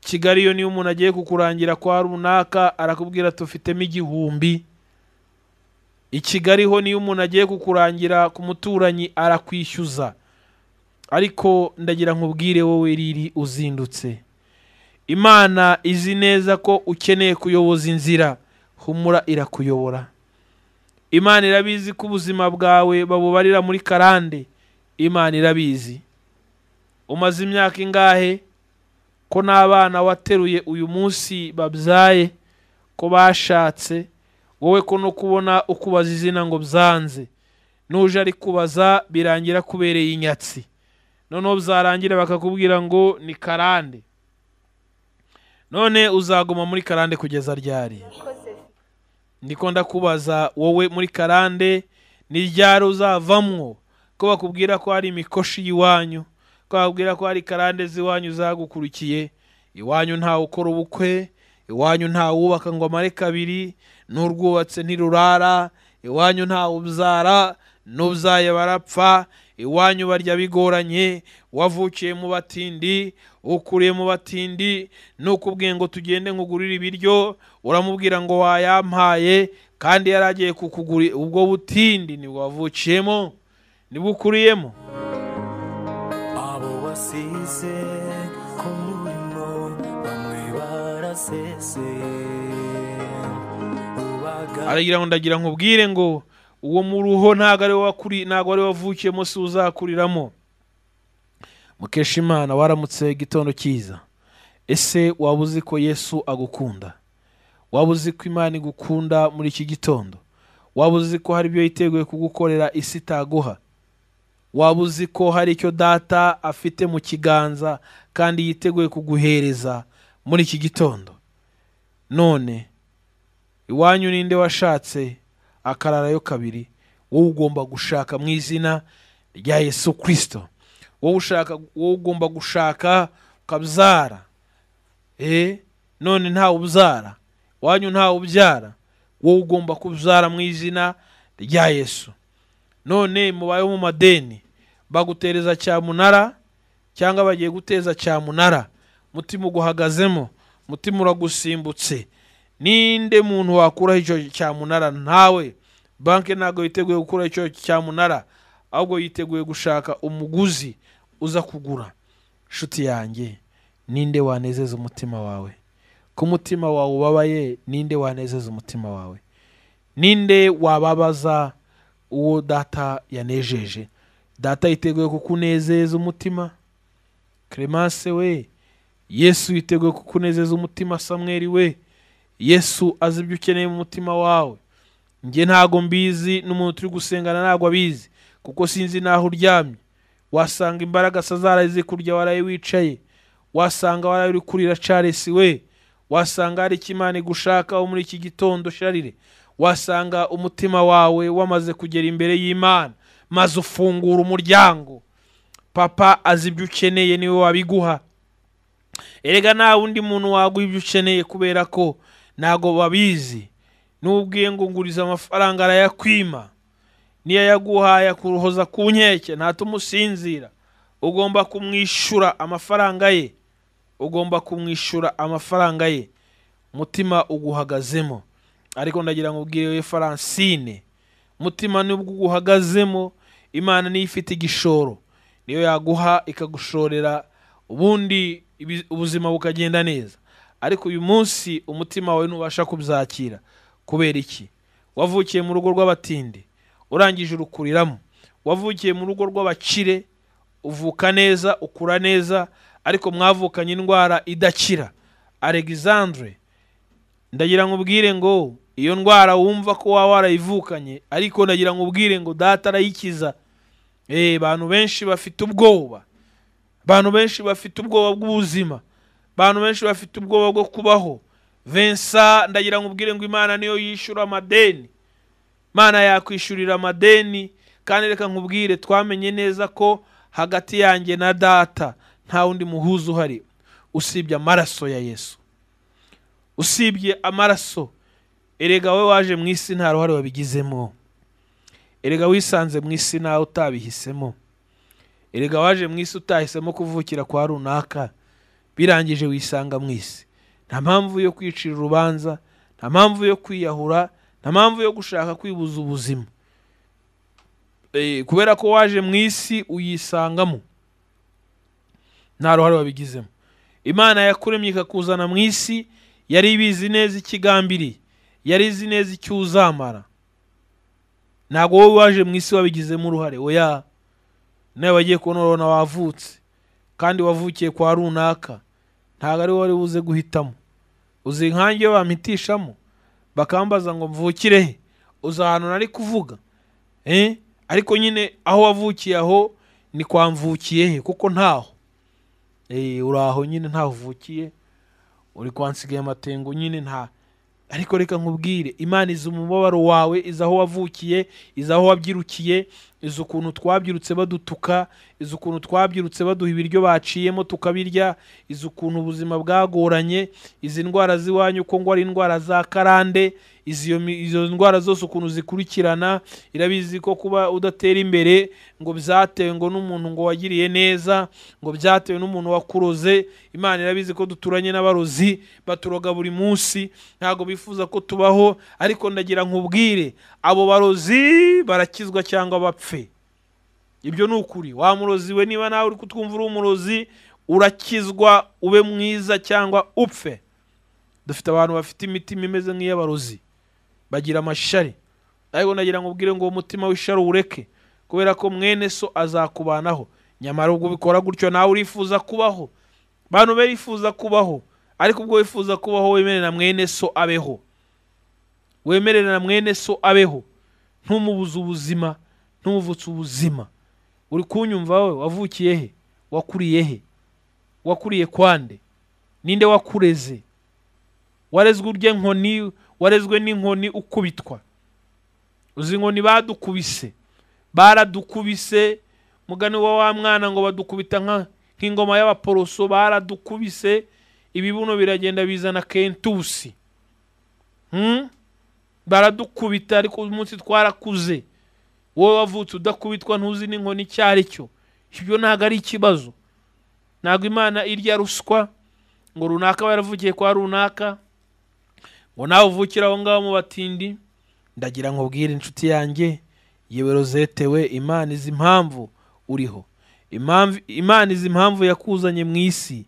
kigali iyo niyo umuntu agiye kukurangira kwa runaka arakubwira ati ufitemo igihumbi i kigali ho niyo umuntu agiye kukurangira ku muturanyi arakwishyuza ariko ndagira nkubwire wowe riri uzindutse imana izi neza ko ukeneye kuyoboza inzira humura irakuyobora imana irabizi ko ubuzima bwawe babubarira muri karande imana irabizi umaze imyaka ingahe ko n'abana wateruye uyu munsi babyaye ko bashatse wowe ko no kubona ukubaza izina ngo byanze nuje ari kubaza birangira kubereye inyatsi noneho byarangira bakakubwira ngo ni karande none uzaguma muri karande kugeza ryari ndiko ndakubaza wowe muri karande ni ryari uzavamwo ko bakubwira ko hari imikoshi y'iwanyu ko bakubwira ko hari karande z'iwanyu zagukurikiye iwanyu ntawe ukora ubukwe iwanyu ntawe wubaka ngo amare kabiri n'urwubatse ntirurara iwanyu ntawe ubyara n'ubyaye barapfa iwanyu barya bigoranye wavukiye mu batindi ukuriye mu batindi nukubwiye ngo tugende nkugurire ibiryo uramubwira ngo wayampaye kandi yari agiye kukugurira ubwo butindi nibwo wavukiyemo nibwo ukuriyemo abo wasize ku murimo bamwe baraseseye ubaga aragira ngo ndagira nkubwire ngo uwo mu ruho ntabwo ari wakuri ntabwo ari wavukiyemo si uzakuriramo mukesha imana waramutse igitondo cyiza ese waba uzi ko yesu agukunda waba uzi ko imana igukunda muri iki gitondo waba uzi ko hari ibyo yiteguye kugukorera isi itaguha waba uzi ko hari icyo data afite mu kiganza kandi yiteguye kuguhereza muri iki gitondo none iwanyu ninde washatse akararayo kabiri wowe ugomba gushaka mu izina rya yesu kirisito wowe ushaka wowe ugomba gushaka ukabyara eh none ntawe ubyara wanyu ntawe ubyara wowe ugomba kubyara mu izina rya yesu none mubayeho mu madeni bagutereza cyamunara cyangwa bagiye guteza cyamunara mutima uguhagazemo mutima uragusimbutse ninde muntu wakuraho icyo cyamunara ntawe banki ntabwo yiteguye gukuraho icyo cyamunara ahubwo yiteguye gushaka umuguzi uza kugura inshuti yanjye ninde wanezeza umutima wawe ku mutima wawe ubabaye ninde wanezeza umutima wawe ninde wababaza uwo data yanejeje data yiteguye kukunezeza umutima clemence we yesu yiteguye kukunezeza umutima samweri we yesu azi ibyo ukeneye mu mutima wawe njye ntago mbizi n'umuntu turi gusengana ntabwo abizi kuko sinzi n'aho uryamye wasanga imbaraga se zaraze kurya waraye wicaye wasanga waraye uri kurira caresi we wasanga hari icyo imana igushakaho muri iki gitondo sharire wasanga umutima wawe wamaze kugera imbere y'imana maze ufungura umuryango papa azi ibyo ukeneye niwe wabiguha erega nta wundi muntu waguha ibyo ukeneye kubera ko ntago babizi n'ubwiye ngo nguriza amafaranga arayakwima niyo yaguhaye akuruhoza ku nkeke ntatuma usinzira ugomba kumwishyura amafaranga ye ugomba kumwishyura amafaranga ye umutima uguhagazemo ariko ndagira ngo ubwire we faransine mutima nubwo uguhagazemo imana niyo ifite igishoro niyo yaguha ikagushorera ubundi ibi- ubuzima bukagenda neza ariko uyu munsi umutima wawe ntubasha kubyakira kubera iki wavukiye mu rugo rw'abatindi urangije urukuriramo wavukiye mu rugo rw'abakire uvuka neza ukura neza ariko mwavukanye indwara idakira alexandre ndagira ngo ubwire ngo iyo ndwara wumva ko waba warayivukanye ariko ndagira ngo ubwire ngo data arayikiza eee abantu benshi bafite ubwoba abantu benshi bafite ubwoba bw'ubuzima abantu benshi bafite ubwoba bwo kubaho vensa ndagira ngo ubwire ngo imana niyo yishyura amadeni imana yakwishyurira amadeni kandi reka nkubwire twamenye neza ko hagati yanjye na data nta wundi muhuza uhari usibye amaraso ya yesu usibye amaraso erega wowe waje mu isi nta ruhare wabigizemo erega wisanze mu isi nawe utabihisemo erega waje mu isi utahisemo kuvukira kwa runaka birangije wisanga mu isi nta mpamvu yo kwicira urubanza nta mpamvu yo kwiyahura nta mpamvu yo gushaka kwibuza ubuzima Eh, kubera ko waje mu isi uyisangamo nta ruhare wabigizemo imana yakuremye ikakuzana mu isi yari ibizi neza ikigambiriye yari izi neza icyo uzamara ntabwo wowe waje mu isi wabigizemo uruhare oya nawe wagiye kubona urabona wavutse kandi wavukiye kwa runaka ntabwo ari wowe wari buze guhitamo uzi inkange bampitishamo bakambaza ngo mvukire he uzi ahantu nari kuvuga eh? ariko nyine aho wavukiye aho ni kwa mvukiye he kuko ntaho eh, uri aho nyine ntaho uvukiye uri kwa nsigaye amatengo nyine nta ariko reka nkubwire imana izi umubabaro wawe izi aho wavukiye izi aho wabyirukiye izi ukuntu twabyirutse badutuka izi ukuntu twabyirutse baduha ibiryo baciyemo tukabirya izi ukuntu ubuzima bwagoranye izi ndwara z'iwanyu ko ngo ari indwara za karande izi iyo mi- izo ndwara zose ukuntu zikurikirana irabizi ko kuba udatera imbere ngo byatewe ngo n'umuntu ngo wagiriye neza ngo byatewe n'umuntu wakuroze imana irabizi ko duturanye n'abarozi baturoga buri munsi ntabwo bifuza ko tubaho ariko ndagira nkubwire abo barozi barakizwa cyangwa bapfe ibyo ni ukuri wamuroziwe niba nawe uri kutwumva uri umurozi urakizwa ube mwiza cyangwa upfe dufite abantu bafite imitima imeze nk'iy'abarozi bagira amashari ariko ndagira ngo ubwire ngo uwo mutima w'ishari uwureke kubera ko mwene so azakubanaho nyamara ubwo ubikora gutyo nawe urifuza kubaho bantu barifuza kubaho ariko ubwo wifuza kubaho wemerera mwene so abeho wemerera mwene so abeho ntumubuze ubuzima ntumuvutse ubuzima uri kunyumva wowe wavukiye he wakuriye he wakuriye kwande ninde wakureze warezwe urya nkoni warezwe n'inkoni ukubitwa uzi inkoni badukubise baradukubise mugani wa wa mwana ngo badukubita nka- nk'ingoma y'abaporoso baradukubise ibibuno biragenda bizana kentusi Hmm? baradukubita ariko uyu munsi twarakuze wowe wavutse udakubitwa ntuzi n'inkoni icyo ari cyo ibyo ntabwo ari ikibazo ntabwo imana irya ruswa ngo runaka aba yaravugiye kwa runaka ngo nawe uvukire aho ngaho mu batindi ndagira ngo ubwire inshuti yanjye yewe rozete we imana izi impamvu uriho Impamvu- imana izi impamvu yakuzanye mu isi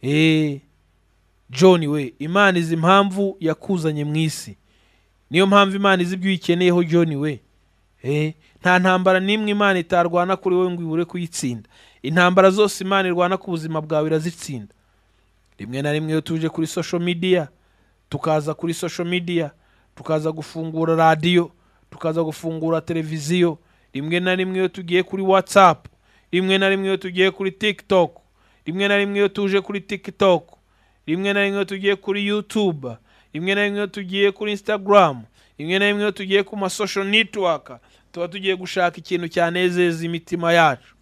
eee john we imana izi impamvu yakuzanye mu isi niyo mpamvu imana izi ibyo uyikeneyeho john we Eh, nta ntambara n'imwe imana itarwana kuri wowe ngo ibure kuyitsinda intambara zose imana irwana ku buzima bwawe irazitsinda rimwe na rimwe iyo tuje kuri social media tukaza kuri social media tukaza gufungura radiyo tukaza gufungura televiziyo rimwe na rimwe iyo tugiye kuri whatsapp rimwe na rimwe iyo tugiye kuri tiktok rimwe na rimwe iyo tuje kuri tiktok rimwe na rimwe iyo tugiye kuri youtube rimwe na rimwe iyo tugiye kuri instagram rimwe na rimwe iyo tugiye ku masocial network tuba tugiye gushaka ikintu cyanezeza imitima yacu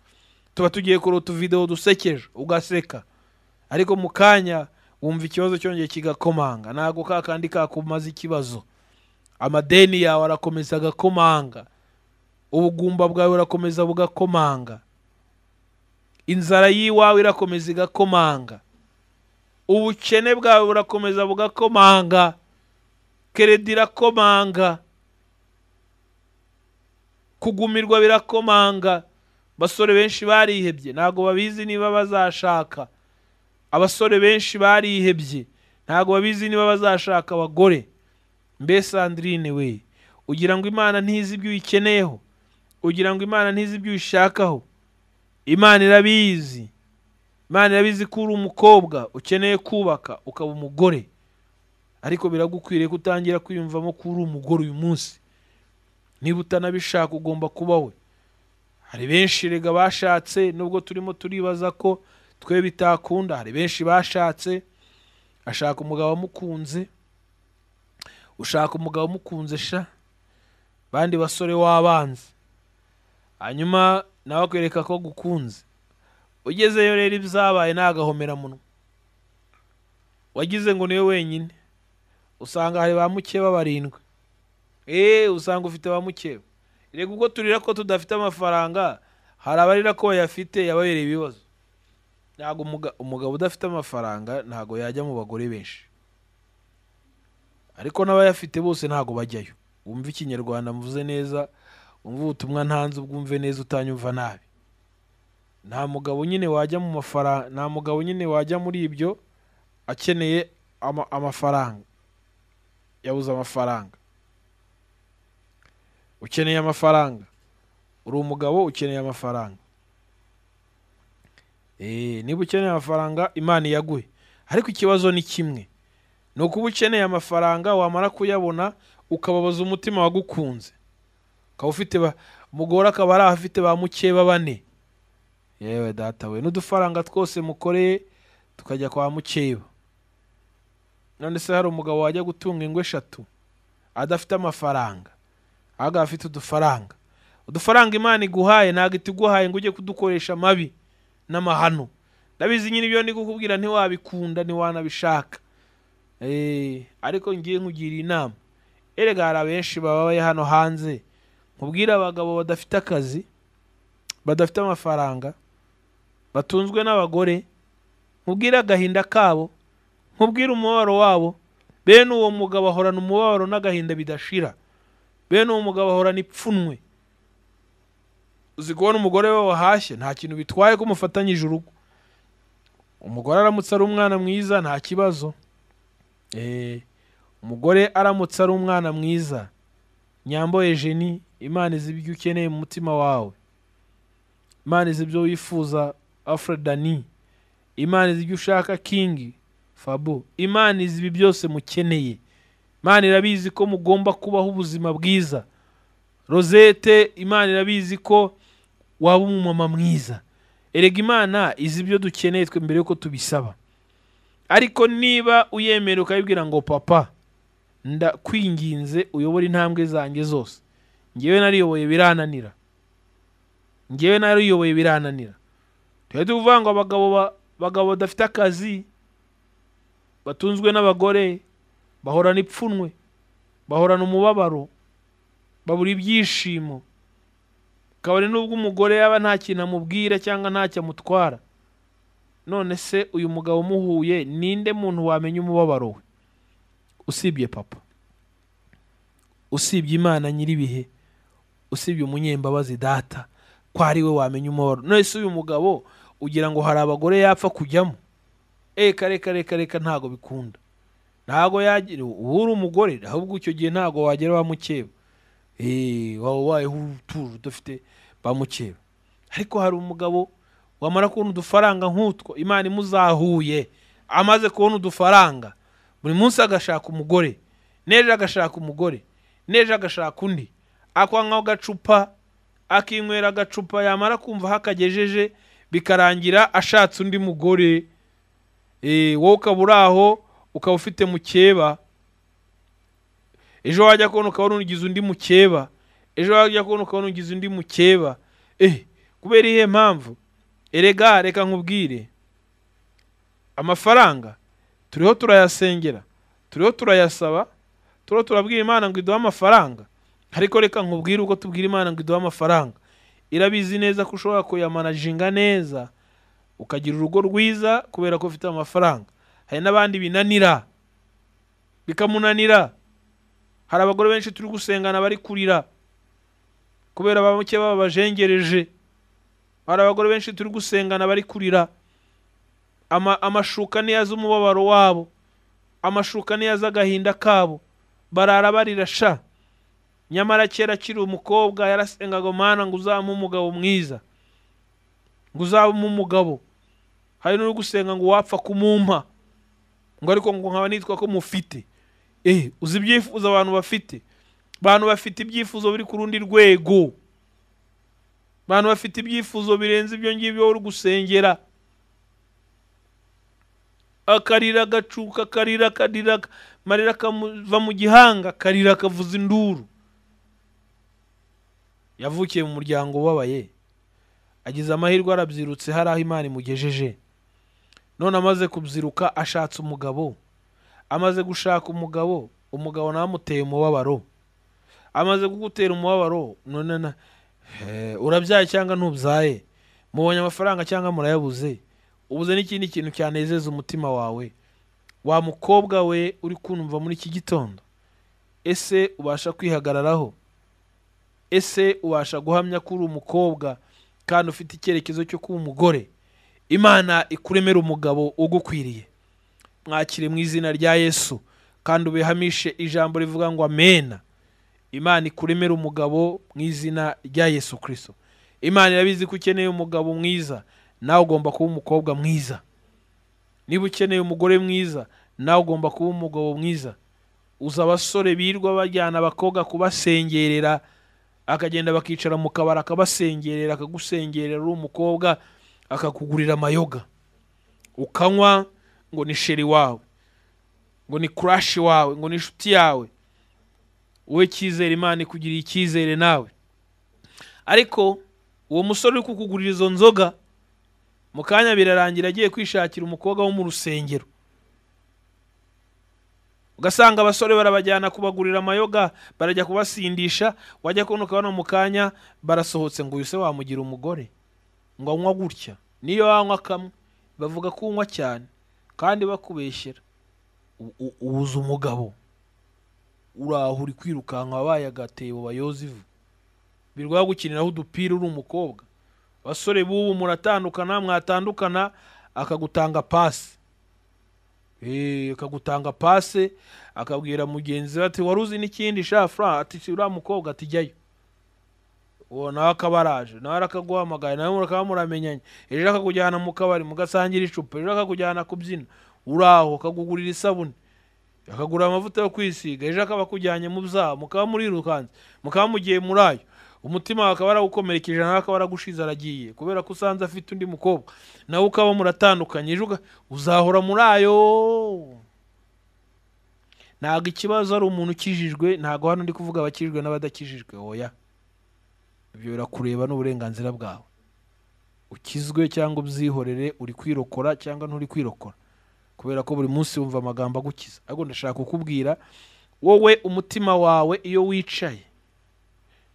tuba tugiye kuri utuvidewo dusekeje ugaseka ariko mu kanya wumva ikibazo cyongeye kigakomanga ntabwo ka kandi kakumaze ikibazo amadeni yawe arakomeza agakomanga ubugumba bwawe burakomeza bugakomanga inzara y'iwawe irakomeza igakomanga ubukene bwawe burakomeza bugakomanga keredi irakomanga kugumirwa birakomanga abasore benshi barihebye ntabwo babizi niba bazashaka abasore benshi barihebye ntabwo babizi niba bazashaka abagore mbese Andrine we ugira ngo imana ntizi ibyo uyikeneyeho ugira ngo imana ntizi ibyo uyishakaho imana irabizi imana irabizi ko uri umukobwa ukeneye kubaka ukaba umugore ariko biragukwiriye ko utangira kwiyumvamo ko uri umugore uyu munsi niba utanabishaka ugomba kuba we hari benshi rega bashatse nubwo turimo turibaza ko twe bitakunda hari benshi bashatse ashaka umugabo amukunze ushaka umugabo umukunze sha bandi basore w'abanzi hanyuma nawe akwereka ko gukunze ugezeyo rero ibyabaye ni agahomeranwa wagize ngo niwe wenyine usanga hari ba mukeba barindwi eee usanga ufite ba mukeba reka ubwo turira ko tudafite amafaranga hari abarira ko bayafite yababereye ibibazo ntabwo umuga- umugabo udafite amafaranga ntabwo yajya mu bagore benshi ariko n'abayafite bose ntabwo bajyayo wumva ikinyarwanda mvuze neza wumva ubutumwa ntanze ubwumve neza utanyumva nabi nta mugabo nyine wajya mu mafaranga nta mugabo nyine wajya muri ibyo akeneye ama- amafaranga yabuze amafaranga ukeneye amafaranga uri umugabo ukeneye amafaranga Eh, niba ukeneye amafaranga imana iyaguhe ariko ikibazo ni kimwe ni ukuba ukeneye amafaranga wamara kuyabona ukababaza umutima wagukunze ukaba ufite ba- umugore akaba ari ahafite ba mukeba bane yewe data we n'udufaranga twose mukoreye tukajya kwa mukeba none se hari umugabo wajya gutunga ingo eshatu adafite amafaranga ahubwo afite udufaranga udufaranga imana iguhaye ntabwo ituguhaye ngo ujye kudukoresha amabi n'amahano ndabizi nyine ibyo ndi kukubwira ntiwabikunda ntiwanabishaka Eh, ariko ngiye nkugira inama erega hari abenshi babaye hano hanze nkubwire abagabo badafite akazi badafite amafaranga batunzwe n'abagore nkubwire agahinda kabo nkubwire umubabaro wabo bene uwo mugabo ahorana umubabaro n'agahinda bidashira bene uwo mugabo ahorana ipfunwe uzi kubona umugore we wahashye nta kintu bitwaye ko umufatanyije urugo umugore aramutse ari umwana mwiza nta kibazo Eh, umugore aramutse ari umwana mwiza nyambo ejeni imana izi ibyo ukeneye mu mutima wawe imana izi ibyo wifuza afredani imana izi ibyo ushaka kingi fabo imana izi ibi byose mukeneye imana irabizi ko mugomba kubaho ubuzima bwiza rosette imana irabizi ko waba umumama mwiza erega imana izi ibyo dukeneye twe mbere yuko tubisaba ariko niba uyemera ukabibwira ngo papa ndakwinginze uyobore intambwe zanjye zose ngewe nariyoboye birananira ngewe nariyoboye birananira tujya tuvuga ngo abagabo ba- abagabo badafite akazi batunzwe n'abagore bahorana ipfunwe bahorana umubabaro babura ibyishimo kabone n'ubwo umugore yaba nta kintu amubwira cyangwa ntacyo amutwara none se uyu mugabo umuhuye ninde muntu wamenya umubabaro we usibye papa usibye imana nyir'ibihe usibye umunyembabazi data ko ari we wamenya umubabaro none se uyu mugabo ugira ngo hari abagore yapfa kujyamo reka reka reka reka ntabwo bikunda ntabwo yagira uba uri umugore ahubwo icyo gihe ntabwo wagera wa mukeba eee waba ubayeho utuje udafite ba mukeba ariko hari umugabo wamara kubona udufaranga nk'utwo imana imuzahuye amaze kubona udufaranga buri munsi agashaka umugore n'ejo agashaka umugore n'ejo agashaka undi akwanywaho agacupa akinywera agacupa yamara kumva aho akagejeje bikarangira ashatse undi mugore Eh, wowe ukaba uri aho ukaba ufite mukeba ejo wajya kubona ukabona ugize undi mukeba ejo wajya kubona ukabona ugize undi mukeba eh kubera iyihe mpamvu erega reka nkubwire amafaranga turiho turayasengera turiho turayasaba turiho turabwira imana ngo iduhe amafaranga ariko reka nkubwire ubwo tubwira imana ngo iduhe amafaranga irabizi neza ko ushobora kuyamanajinga neza ukagira urugo rwiza kubera ko ufite amafaranga hari n'abandi binanira bikamunanira hari abagore benshi turi gusengana bari kurira kubera abamuke baba bajengereje hari abagore benshi turi gusengana bari kurira Ama- amashuka niyo azi umubabaro wabo amashuka niyo azi agahinda kabo barara barira sha nyamara kera akiri umukobwa yarasengaga mana ngo uzamuhe umugabo mwiza ngo uzamuhe umugabo hari n'uri gusenga ngo wapfa kumumpa ngo ariko ngo nkaba nitwa ko mufite eh uzi ibyifuzo abantu bafite abantu bafite ibyifuzo biri ku rundi rwego abantu bafite ibyifuzo birenze ibyo ngibyo uri gusengera akarira agacuka akarira akarira amarira akamuva mu gihanga akarira akavuza induru yavukiye mu muryango ubabaye agize amahirwe arabyirutse hari aho imana imugejeje none amaze kubyiruka ashatse umugabo amaze gushaka umugabo umugabo nawe amuteye umubabaro amaze kugutera umubabaro none na Eh, urabyaye cyangwa ntubyaye mubonye amafaranga cyangwa murayabuze ubuze n'ikindi kintu cyanezeza umutima wawe wa mukobwa we uri kumva muri iki gitondo ese ubasha kwihagararaho ese ubasha guhamya ko uri umukobwa kandi ufite icyerekezo cyo kuba umugore imana ikuremera umugabo ugukwiriye mwakire mu izina rya yesu kandi ubihamishe ijambo rivuga ngo amena imana ikuremera umugabo mu izina rya yesu kirisito imana irabizi ko ukeneye umugabo mwiza nawe ugomba kuba umukobwa mwiza niba ukeneye umugore mwiza nawe ugomba kuba umugabo mwiza uza abasore birirwa bajyana abakobwa kubasengerera akagenda bakicara mu kabari akabasengerera akagusengerera uri umukobwa akakugurira amayoga ukanywa ngo ni sheri wawe ngo ni kurashi wawe ngo ni inshuti yawe wowe cyizere imana ikugiriye icyizere nawe ariko uwo musore uri kukugurira izo nzoga mu kanya birarangira agiye kwishakira umukobwa wo mu rusengero ugasanga abasore barabajyana kubagurira amayoga barajya kubasindisha wajya kubona ukabona mu kanya barasohotse ngo uyu se wamugira umugore ngo anywa gutya niyo wanywa kamwe bavuga ko unywa cyane kandi bakubeshyera U- u- ubuze umugabo uraho uri kwirukanka wabaye agatebo bayoza ivu birwa gukiniraho udupira uri umukobwa abasore b'ubu muratandukana mwatandukana akagutanga pasi Eh, akagutanga pase akabwira mugenzi we ati wari uzi n'ikindi sha fura ati "Si uriya mukobwa ati jyayo uwo nawe akaba araje nawe arakaguhamagaye nawe mukaba muramenyanye ejo akakujyana mu kabari mugasangira icupa ejo akakujyana kubyina uraho akakugurira isabune akagura amavuta yo kwisiga ejo akaba akujyanye mu byaha mukaba murirukanze mukaba mugiye muri ayo umutima wawe akaba arawukomerekeje nawe akaba aragushize aragiye kubera ko usanze afite undi mukobwa nawe ukaba muratandukanye ejo uga- uzahora muri ayo ntabwo ikibazo ari umuntu ukijijwe ntabwo hano ndi kuvuga abakijijwe n'abadakijijwe oya ibyo birakureba n'uburenganzira bwawe ukizwe cyangwa ubyihorere uri kwirokora cyangwa nturi kwirokora kubera ko buri munsi wumva amagambo agukiza ariko ndashaka kukubwira wowe umutima wawe iyo wicaye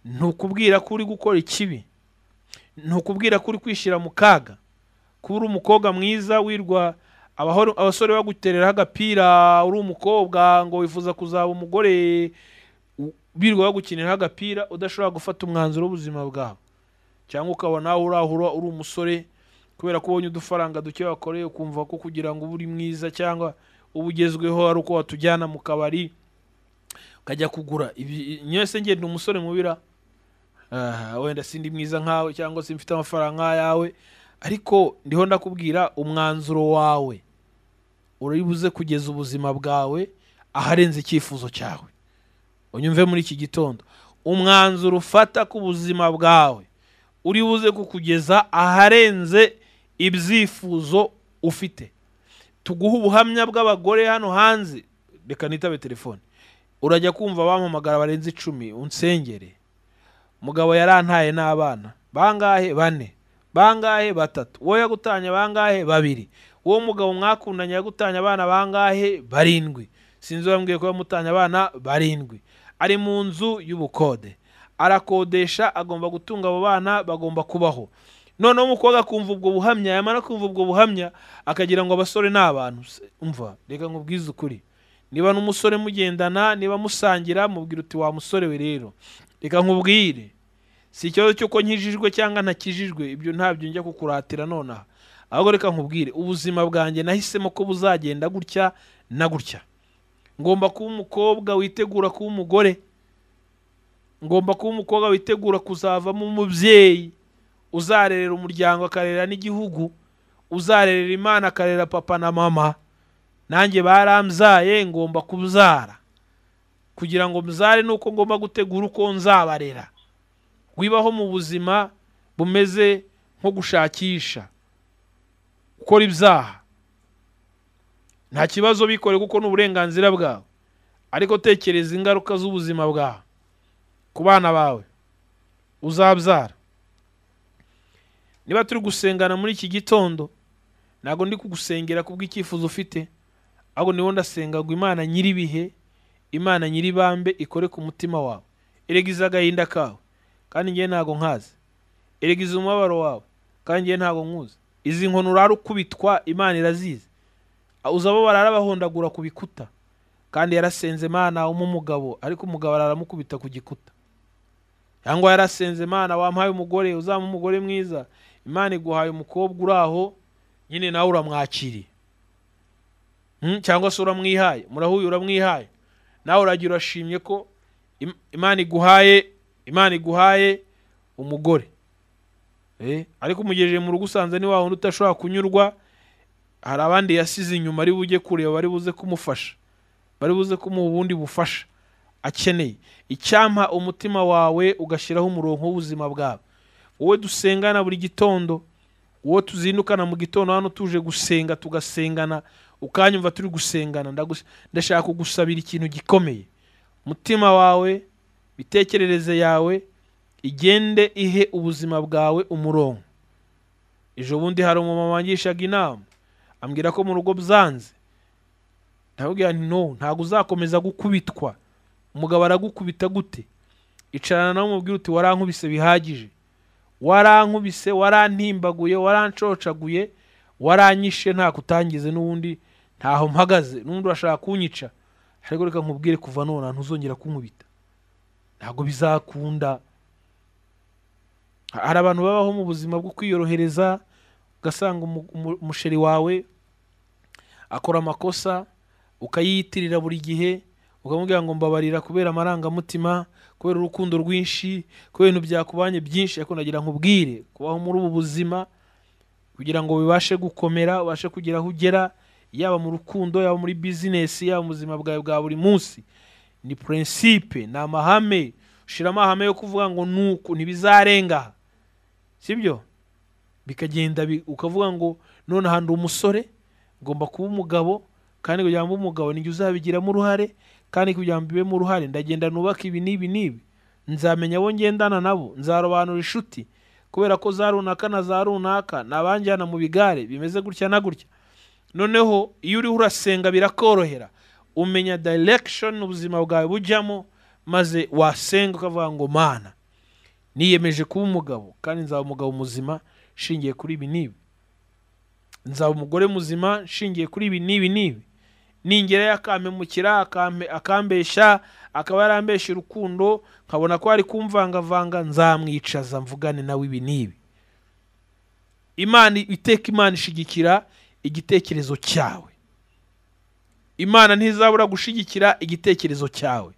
ntukubwira ko uri gukora ikibi ntukubwira ko uri kwishyira mu kaga kuba uri umukobwa mwiza wirwa abahoro- abasore bagutereraho agapira uri umukobwa ngo wifuza kuzaba umugore u- birirwa bagukiniraho agapira udashobora gufata umwanzuro w'ubuzima bwawe cyangwa ukabona aho urahura uri umusore kubera ko ubonye udufaranga duke wakoreye ukumva ko kugira ngo ube uri mwiza cyangwa uba ugezweho ari uko watujyana mu kabari ukajya kugura ibi nyese ngenda umusore mubira Ah, wenda sindi mwiza nkawe cyangwa se mfite amafaranga nk'ayawe ariko ndiho ndakubwira umwanzuro wawe uribuze kugeza ubuzima bwawe aharenze icyifuzo cyawe unyumve muri iki gitondo umwanzuro ufata ku buzima bwawe uribuze kukugeza aharenze ibyifuzo ufite tuguha ubuhamya bw'abagore hano hanze reka nitabe telefone urajya kumva bampamagara barenze icumi unsengere umugabo yarantaye n'abana bangahe bane bangahe batatu wowe yagutanye bangahe babiri uwo mugabo mwakundanye yagutanye abana bangahe barindwi sinzi wambwiye ko yamutanye abana barindwi ari mu nzu y'ubukode arakodesha agomba gutunga abo bana bagomba kubaho noneho umukobwa akumva ubwo buhamya yamara kumva ubwo buhamya akagira ngo abasore ni abantu Se- umva reka nkubwize ukuri niba n'umusore mugendana niba musangira mubwira uti wa musore we rero reka nkubwire si ikibazo cy'uko nkijijwe cyangwa ntakijijwe ibyo ntabyo njya kukuratira nonaha ahubwo reka nkubwire ubuzima bwanjye nahisemo ko buzagenda gutya na gutya ngomba kuba umukobwa witegura kuba umugore ngomba kuba umukobwa witegura kuzavamo umubyeyi uzarerera umuryango akarera n'igihugu uzarerera imana akarera papa na mama nanjye barambyaye ngomba kubyara kugira ngo mzare ni uko ngomba gutegura uko nzabarera wibaho mu buzima bumeze nko gushakisha gukora ibyaha nta kibazo bikore kuko ni uburenganzira bwawe ariko tekereza ingaruka z'ubuzima bwawe ku bana bawe uzabyara niba turi gusengana muri iki gitondo ntabwo ndi kugusengera kubw'icyifuzo ufite ahubwo niwo ndasengagwa imana nyir'ibihe imana nyir'ibambe ikore ku mutima wawe erega agahinda kawe kandi ngewe ntabwo nkazi erega umubabaro wawe kandi ngewe ntabwo nkuzi izi nkoni urara ukubitwa imana irazizi uzaba bararabahondagura ku bikuta kandi yarasenze imana w'umugabo umugabo ariko umugabo araramukubita ku gikuta cyangwa yarasenze imana wamuhaye umugore uzaba umugore mwiza imana iguhaye umukobwa uri aho nyine nawe uramwakiriye Mm, cyangwa se uramwihaye murahuye uramwihaye nawe uragira urashimye ko im- imana iguhaye imana iguhaye umugore Eh, ariko umugejeje mu rugo usanze ni wa wundi udashobora kunyurwa hari abandi yasize inyuma ari bujye kureba bari buze kumufasha bari buze kumuha ubundi bufasha akeneye icyampa umutima wawe ugashyiraho umurongo w'ubuzima bwawe wowe dusengana buri gitondo uwo tuzindukana mu gitondo hano tuje gusenga tugasengana ukanyumva turi gusengana ndagus- ndashaka kugusabira ikintu gikomeye umutima wawe imitekerereze yawe igende ihe ubuzima bwawe umurongo ejo bundi hari umumama wangishaga inama ambwira ko mu rugo byanze ndababwira nti no ntabwo uzakomeza gukubitwa umugabo aragukubita gute icarana nawe umubwira uti warankubise bihagije warankubise warantimbaguye waranshocaguye waranyishe nta kutangize n'ubundi ntaho mpagaze n'ubundi urashaka kunyica ariko reka nkubwire kuva none ntuzongera kunkubita ntabwo bizakunda hari abantu babaho mu buzima bwo kwiyorohereza ugasanga umu- umu- umusheri wawe akora amakosa ukayiyitirira buri gihe ukamubwira ngo mbabarira kubera amarangamutima kubera urukundo rwinshi kubera ibintu byakubanye byinshi ariko nagira nkubwire kubaho muri ubu buzima kugira ngo bibashe gukomera ubashe kugira aho ugera yaba mu rukundo yaba muri bizinesi yaba mu buzima bwawe bwa buri munsi ni purinsipe ni amahame ushyiramo amahame yo kuvuga ngo nuku ntibizarenga aha." sibyo bikagenda bi- ukavuga ngo nonaha ndi umusore ngomba kuba umugabo kandi kugira ngo mbe umugabo nijye uzabigiramo uruhare kandi kugira ngo mbibemo uruhare ndagenda nubaka ibi n'ibi n'ibi nzamenya abo ngendana nabo nzarobanura inshuti kubera ko za runaka na za runaka ni abanjyana mu bigare bimeze gutya na gutya noneho iyo uriho urasenga birakorohera umenya direction ubuzima bwawe bujyamo maze wasenga ukavuga ngo mana niyemeje kuba umugabo kandi nzaba umugabo muzima nshingiye kuri ibi n'ibi nzaba umugore muzima nshingiye kuri ibi n'ibi n'ibi ningerayo akampemukira akampe- akambeshya akaba yarambeshya urukundo nkabona ko ari kumvangavanga nzamwicaza mvugane nawe ibi n'ibi imana iteka imana ishigikira igitekerezo cyawe imana ntizabura gushigikira igitekerezo cyawe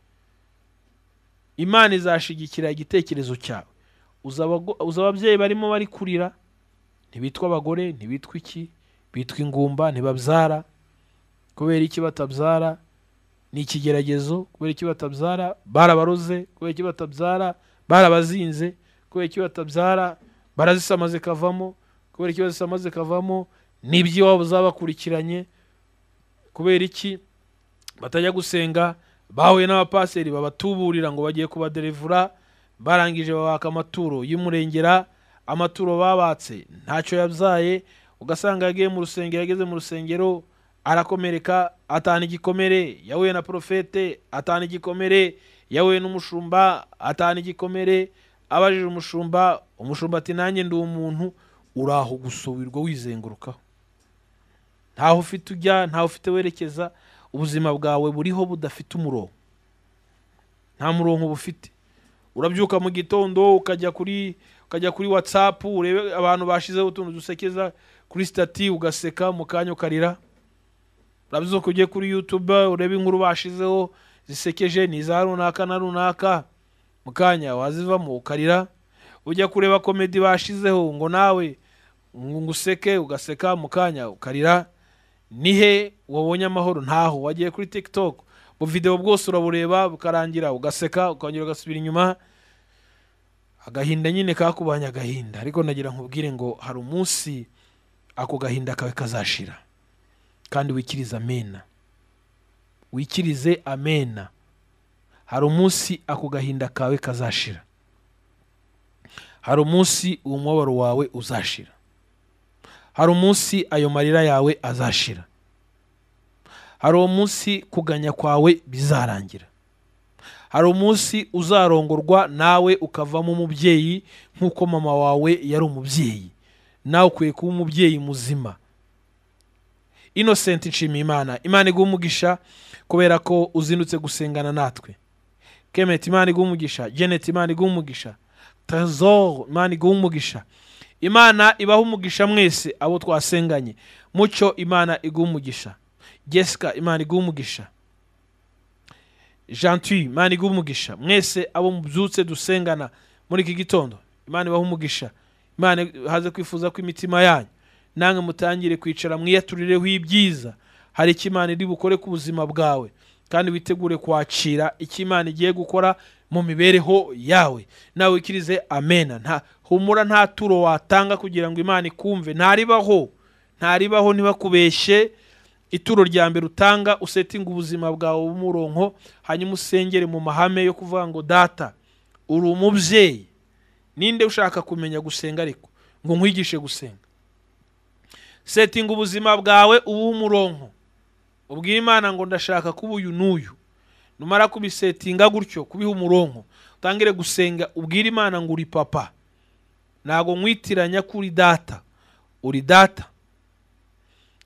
imana izashigikira igitekerezo cyawe uzi abago- uzi ababyeyi barimo bari kurira ntibitwa abagore ntibitwa iki bitwa ingumba ntibabyara kubera iki batabyara ni ikigeragezo kubera iki batabyara barabaroze kubera iki batabyara barabazinze kubera iki batabyara barazisama zikavamo kubera iki bazisama zikavamo n'iby'iwabo zabakurikiranye kubera iki batajya gusenga bahuye n'abapaseri babatuburira ngo bagiye kubaderevura barangije babaka amaturo y'umurengera amaturo babatse ntacyo yabyaye ugasanga yagiye mu rusengero yageze mu rusengero arakomereka atana igikomere yahuye na porofete atana igikomere yahuye n'umushumba atana igikomere abajije umushumba umushumba ati nanjye ndi umuntu uraho gusubirwa wizengurukaho ntaho ufite ujya ntaho ufite werekeza ubuzima bwawe buriho budafite umurongo nta murongo bufite urabyuka mu gitondo ukajya kuri ukajya kuri watsapu urebe abantu bashyizeho utuntu dusekeza kuri sitati ugaseka mu kanya ukarira urabyuka ujye kuri yutube urebe inkuru bashizeho zisekeje ni iza runaka na runaka mu kanya wazivamo ukarira ujya kureba komedi bashizeho ngo nawe ngo nguseke ugaseka mu kanya ukarira nihe wabonye amahoro ntaho wagiye kuri tiktok videwo bwose urabureba bukarangira ugaseka ukongera ugasubira inyuma agahinda nyine kakubanye agahinda ariko nagira nkubwire ngo hari umunsi ako gahinda kawe kazashira kandi wikirize amena wikirize amena hari umunsi ako gahinda kawe kazashira hari umunsi uwo mubabaro wawe uzashira hari umunsi ayo marira yawe azashira hari umunsi kuganya kwawe bizarangira hari umunsi uzarongorwa nawe ukavamo umubyeyi nk'uko mama wawe yari umubyeyi nawe ukwiye kuba umubyeyi muzima inosenti nshimiyimana imana iguha umugisha kubera ko uzindutse gusengana natwe kemeti imana iguha umugisha jeneti imana iguha umugisha tazoro imana iguha umugisha imana ibaha umugisha mwese abo twasenganye mucyo imana iguha umugisha jessica imana iguha umugisha jantuye imana iguha umugisha mwese abo mubyutse dusengana muri iki gitondo imana ibaha umugisha imana haze kwifuza ko imitima yanyu namwe mutangire kwicara mwiyaturireho ibyiza hari icyo imana iri bukore ku buzima bwawe kandi witegure kwakira icyo imana igiye gukora mu mibereho yawe nawe wikirize amena nta humura nta turo watanga kugira ngo imana ikumve ntaribaho ntaribaho ntibakubeshye ituro rya mbere utanga usetinga ubuzima bwawe bw'umuronko hanyuma usengere mu mahame yo kuvuga ngo data uri umubyeyi ninde ushaka kumenya gusenga ariko ngo nkwigishe gusenga setinga ubuzima bwawe ubuhe umuronko ubwire imana ngo ndashaka kuba uyu n'uyu numara kubisetinga gutyo kubiha umuronko utangire gusenga ubwire imana ngo uri papa ntabwo nkwitiranya ko uri data uri data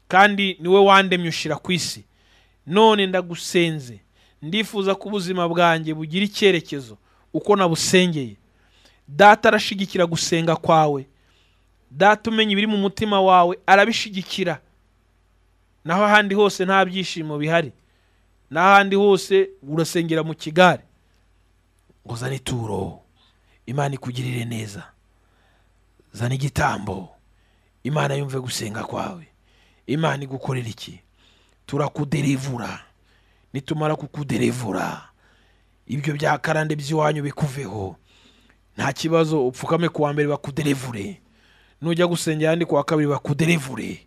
kandi niwe wandemye ushyira ku isi none ndagusenze ndifuza ko ubuzima bwanjye bugira icyerekezo uko nabusengeye data arashigikira gusenga kwawe data umenya ibiri mu mutima wawe arabishigikira naho ahandi hose nta byishimo bihari n'ahandi hose urasengera mu kigare ngo zane ituro imana ikugirire neza zana igitambo imana yumve gusenga kwawe imana igukorera iki turakuderevura nitumara kukuderevura ibyo bya karande by'iwanyu bikuveho nta kibazo upfukame ku wa mbere bakuderevure nujya gusengera ahandi ku wa kabiri bakuderevure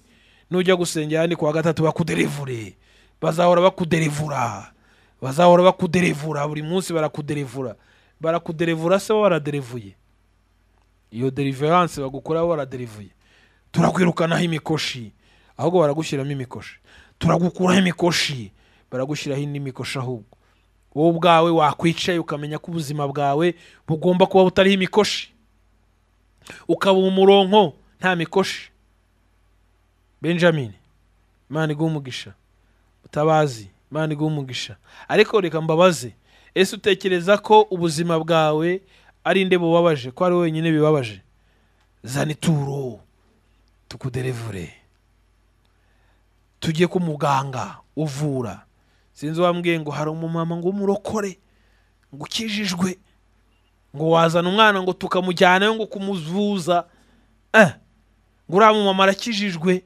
nujya gusengera ahandi ku wa gatatu bakuderevure bazahora bakuderevura bazahora bakuderevura buri munsi barakuderevura barakuderevura se waraderevuye iyo deriveranse bagukora waraderevuye turakwirukanaho imikoshi ahubwo baragushyiramo imikoshi turagukuraho imikoshi baragushyiraho indi mikoshi ahubwo wowe ubwawe wakwicaye ukamenya ko ubuzima bwawe bugomba kuba butariho imikoshi ukaba umuronko nta mikoshi benjamin imana iguha umugisha mutabazi imana iguha umugisha ariko reka mbabaze ese utekereza ko ubuzima bwawe ari nde bubabaje ko ari wenyine bibabaje zana ituro tukuderevure tujye ku muganga uvura sinzi wambwiye ngo hari umumama ngo umurokore ngo ukijijwe ngo wazana umwana ngo tukamujyanayo ngo kumuvuza eh ngo uriya mumama arakijijwe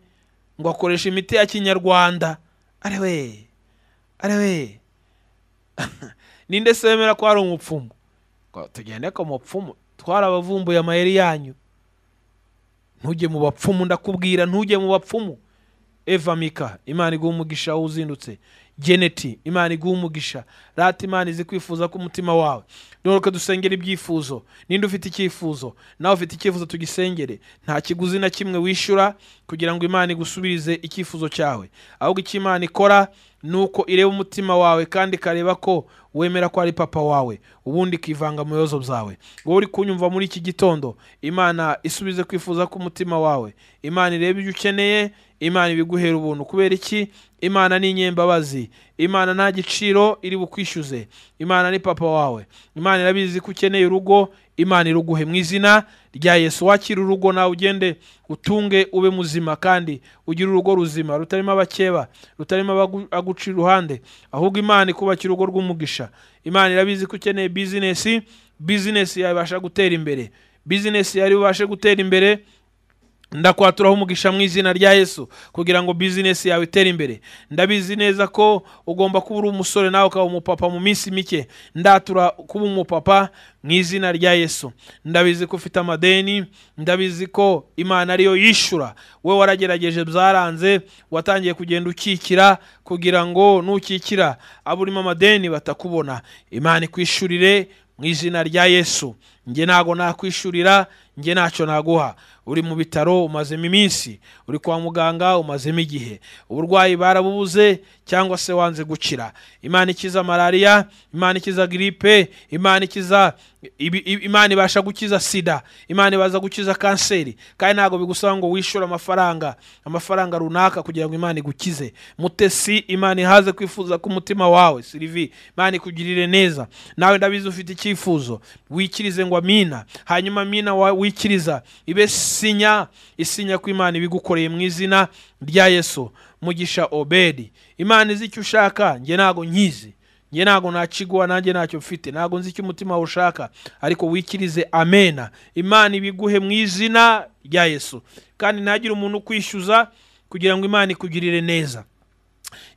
ngo akoreshe imiti ya kinyarwanda arewe arewe ninde se wemera ko hari umupfumu ngo tugende ku mupfumu twarabavumbuye amayeri yanyu ntujye mu bapfumu ndakubwira ntujye mu bapfumu eva mika imana iguha umugisha wowe uzindutse geneti imana iguha umugisha rata imana izi kwifuza k'umutima wawe duhoruke dusengera ibyifuzo ninde ufite icyifuzo nawe ufite icyifuzo tugisengere nta kiguzi na kimwe wishyura kugira ngo imana igusubirize icyifuzo cyawe ahubwo icyo imana ikora ni uko ireba umutima wawe kandi ikareba ko wemera ko ari papa wawe ubundi ikivanga mu bibazo byawe wowe uri kunyumva muri iki gitondo imana isubize kwifuza k'umutima wawe imana irebe ibyo ukeneye imana ibiguhera ubuntu kubera iki imana ni inyembabazi imana nta giciro iri bukwishyuze imana ni papa wawe imana irabizi ko ukeneye urugo imana iruguhe mu izina rya yesu wakira urugo nawe ugende utunge ube muzima kandi ugire urugo ruzima rutarimo abakeba rutarimo abagu- aguca iruhande ahubwo imana ikubakira urugo rw'umugisha imana irabizi ko ukeneye bizinesi bizinesi yawe ibasha gutera imbere bizinesi yawe ibashe gutera imbere ndakwaturaho umugisha mu izina rya yesu kugira ngo bizinesi yawe itere imbere ndabizi neza ko ugomba kuba uri umusore nawe ukaba umupapa mu minsi mike ndatura kuba umupapa mu izina rya yesu ndabizi ko ufite amadeni ndabizi ko imana ariyo yishyura we waragerageje byaranze watangiye kugenda ukikira kugira ngo nukikira abo urimo amadeni batakubona imana ikwishyurire mu izina rya yesu njye ntago nakwishurira njye ntacyo naguha uri mu bitaro umazemo iminsi uri kwa muganga umazemo igihe uburwayi barabubuze cyangwa se wanze gukira imana ikiza malariya imana ikiza giripe imana ikiza ibi- ibi- imana ibasha gukiza sida imana ibaza gukiza kanseri kandi ntabwo bigusaba ngo wishyure amafaranga amafaranga runaka kugira ngo imana igukize mutesi imana ihaze kwifuza k'umutima wawe sirivi imana ikugirire neza nawe ndabizi ufite icyifuzo wikirize ngo amina hanyuma amina wa- wikiriza ibe sinya isinya ko imana ibigukoreye mu izina rya yesu mugisha obedi imana izi icyo ushaka njye ntabwo nkizi njye ntabwo nakiguha nanjye ntacyo mfite ntabwo nzi icyo umutima wawe ushaka ariko wikirize amena imana ibiguhe mu izina rya yesu kandi ntagire umuntu ukwishyuza kugira ngo imana ikugirire neza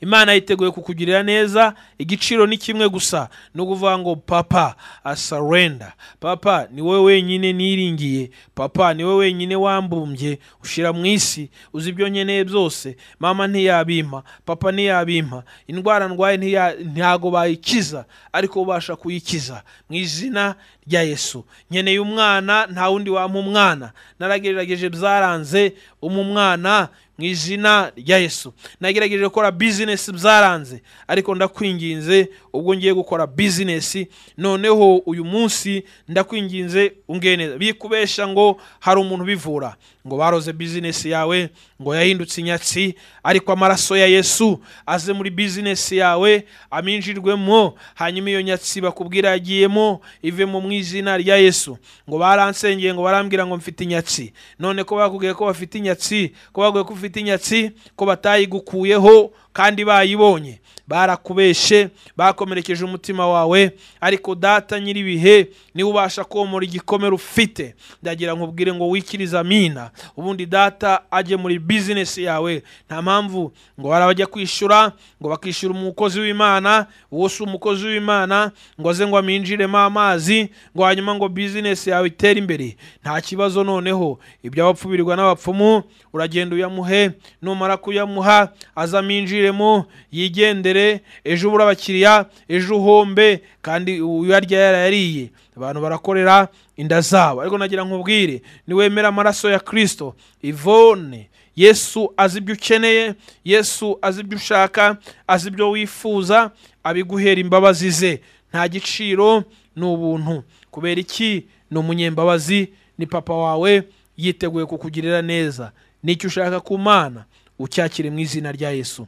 imana yiteguye kukugirira neza igiciro ni kimwe gusa ni ukuvuga ngo papa asarenda papa ni wowe wenyine niringiye papa ni wowe wenyine wambumbye ushyira mu isi uzi ibyo nkeneye byose mama ntiyabimpa papa ntiyabimpa indwara ndwaye ntiya- ntago bayikiza ariko ubasha kuyikiza mu izina rya yesu nkeneye umwana nta wundi wampa umwana naragerageje byaranze umu mwana mu izina rya yesu nagerageje gukora bizinesi byaranze ariko ndakwinginze ubwo ngiye gukora bizinesi noneho uyu munsi ndakwinginze ungeneza bikubesha ngo hari umuntu ubivura ngo baroze bizinesi yawe ngo yahindutse inyatsi ariko amaraso ya yesu aze muri bizinesi yawe aminjirwemo hanyuma iyo nyatsi bakubwira yagiyemo ivemo mu izina rya yesu ngo baransengeye ngo barambwira ngo mfite inyatsi none ko bakubwiye ko bafite inyatsi ko bakubwiye ko ufite inyatsi ko batayigukuyeho kandi bayibonye barakubeshe bakomerekeje umutima wawe ariko data nyir'ibihe niwe ubasha komora igikomere ufite ndagira ngo ubwire ngo wikirize amina ubundi data ajye muri bizinesi yawe nta mpamvu ngo barabajya kwishyura ngo bakishyura umukozi w'imana uwo si umukozi w'imana ngo aze ngo aminjiremo amazi ngo hanyuma ngo bizinesi yawe itere imbere nta kibazo noneho iby'abapfubirirwa n'abapfumu uragenda uyamuhe numara kuyamuha aze aminjiremo yigendere ejo ubura abakiriya ejo uhombe kandi uyarya yarayariye abantu barakorera inda zabo ariko nagira nkubwire niwemera amaraso ya kirisito ivone yesu azi ibyo ukeneye yesu azi ibyo ushaka azi ibyo wifuza abiguhera imbabazi ze nta giciro ni ubuntu kubera iki ni umunyembabazi ni papa wawe yiteguye kukugirira neza n'icyo ushaka ku mana ucyakire mu izina rya yesu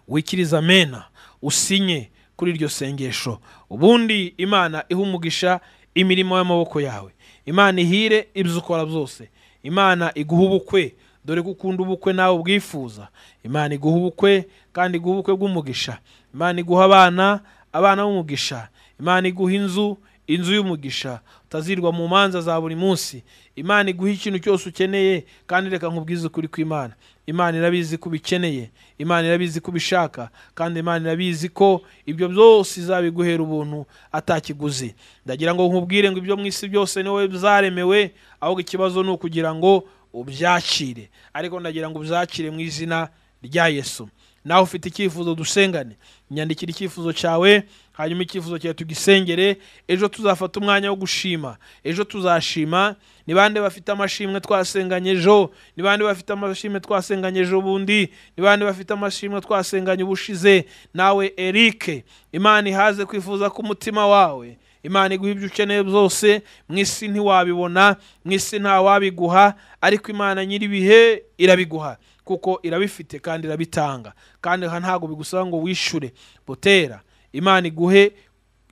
wikiriza amena usinye kuri iryo sengesho ubundi imana ihe umugisha imirimo y'amaboko yawe imana ihire ibyo ukora byose imana iguhe ubukwe dore ko ukunda ubukwe nawe ubwifuza imana iguha ubukwe kandi iguha ubukwe bw'umugisha imana iguha abana abana b'umugisha imana iguha inzu inzu y'umugisha utazirwa mu manza za buri munsi imana iguha ikintu cyose ukeneye kandi reka nkubwize ukuri kw'imana imana irabizi ko ubikeneye imana irabizi ko ubishaka kandi imana irabizi ko ibyo byose izabiguhera ubuntu atakiguzi ndagira ngo nkubwire ngo ibyo mu isi byose ni wowe byaremewe ahubwo ikibazo ni ukugira ngo ubyakire ariko ndagira ngo ubyakire mu izina rya yesu nawe ufite icyifuzo dusengane nyandikira icyifuzo cyawe hanyuma icyifuzo cyawe tugisengere ejo tuzafata umwanya wo gushima ejo tuzashima ni bande bafite amashimwe twasenganye ejo ni bande bafite amashimwe twasenganye ejo bundi ni bande bafite amashimwe twasenganye ubushize nawe erike imana ihaze kwifuza k'umutima wawe imana iguha ibyo ukeneye byose mu isi ntiwabibona mu isi nta wabiguha ariko imana nyir'ibihe irabiguha kuko irabifite kandi irabitanga kandi aha ntabwo bigusaba ngo wishyure botera imana iguhe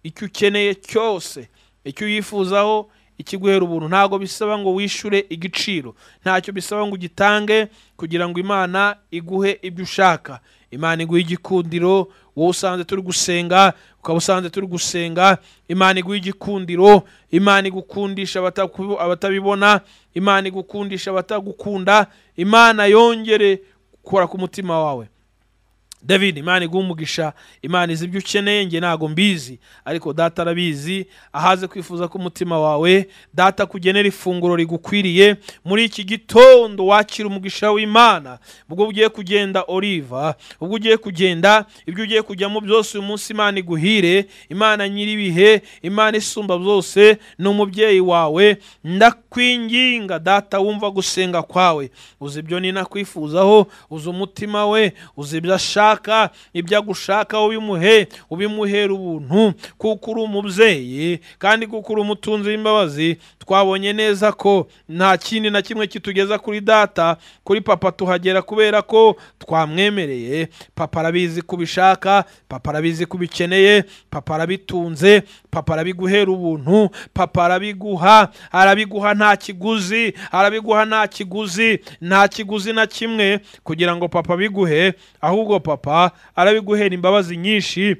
icyo ukeneye cyose icyo uyifuzaho ikiguhera ubuntu ntabwo bisaba ngo wishyure igiciro ntacyo bisaba ngo ugitange kugira ngo imana iguhe ibyo ushaka imana iguhe igikundiro wowe usanze turi gusenga ukaba usanze turi gusenga imana iguha igikundiro imana igukundisha abataku- abatabibona imana igukundisha abatagukunda imana yongere gukora ku mutima wawe david imana iguha umugisha imana izi ibyo ukeneye nge ntabwo mbizi ariko data arabizi ahaze kwifuza k'umutima wawe data kugenera ifunguro rigukwiriye muri iki gitondo wakira umugisha w'imana ubwo ugiye kugenda oliva ubwo ugiye kugenda ibyo ugiye kujyamo byose uyu munsi imana iguhire imana nyir'ibihe imana isumba byose ni umubyeyi wawe ndakwinginga data wumva gusenga kwawe uzi ibyo ninakwifuzaho uzi umutima we uzi ibyo ashaka ibyo agushaka ubimuhe ubimuhera ubuntu kuko uri umubyeyi kandi kuko uri umutunzi w'imbabazi twabonye neza ko nta kindi na kimwe kitugeza kuri data kuri papa tuhagera kubera ko twamwemereye papa arabizi ko ubishaka papa arabizi ko ubikeneye papa arabitunze papa arabiguhera ubuntu papa arabiguha arabiguha nta kiguzi arabiguha nta kiguzi nta kiguzi na kimwe kugira ngo papa abiguhe ahubwo papa arabiguhera imbabazi nyinshi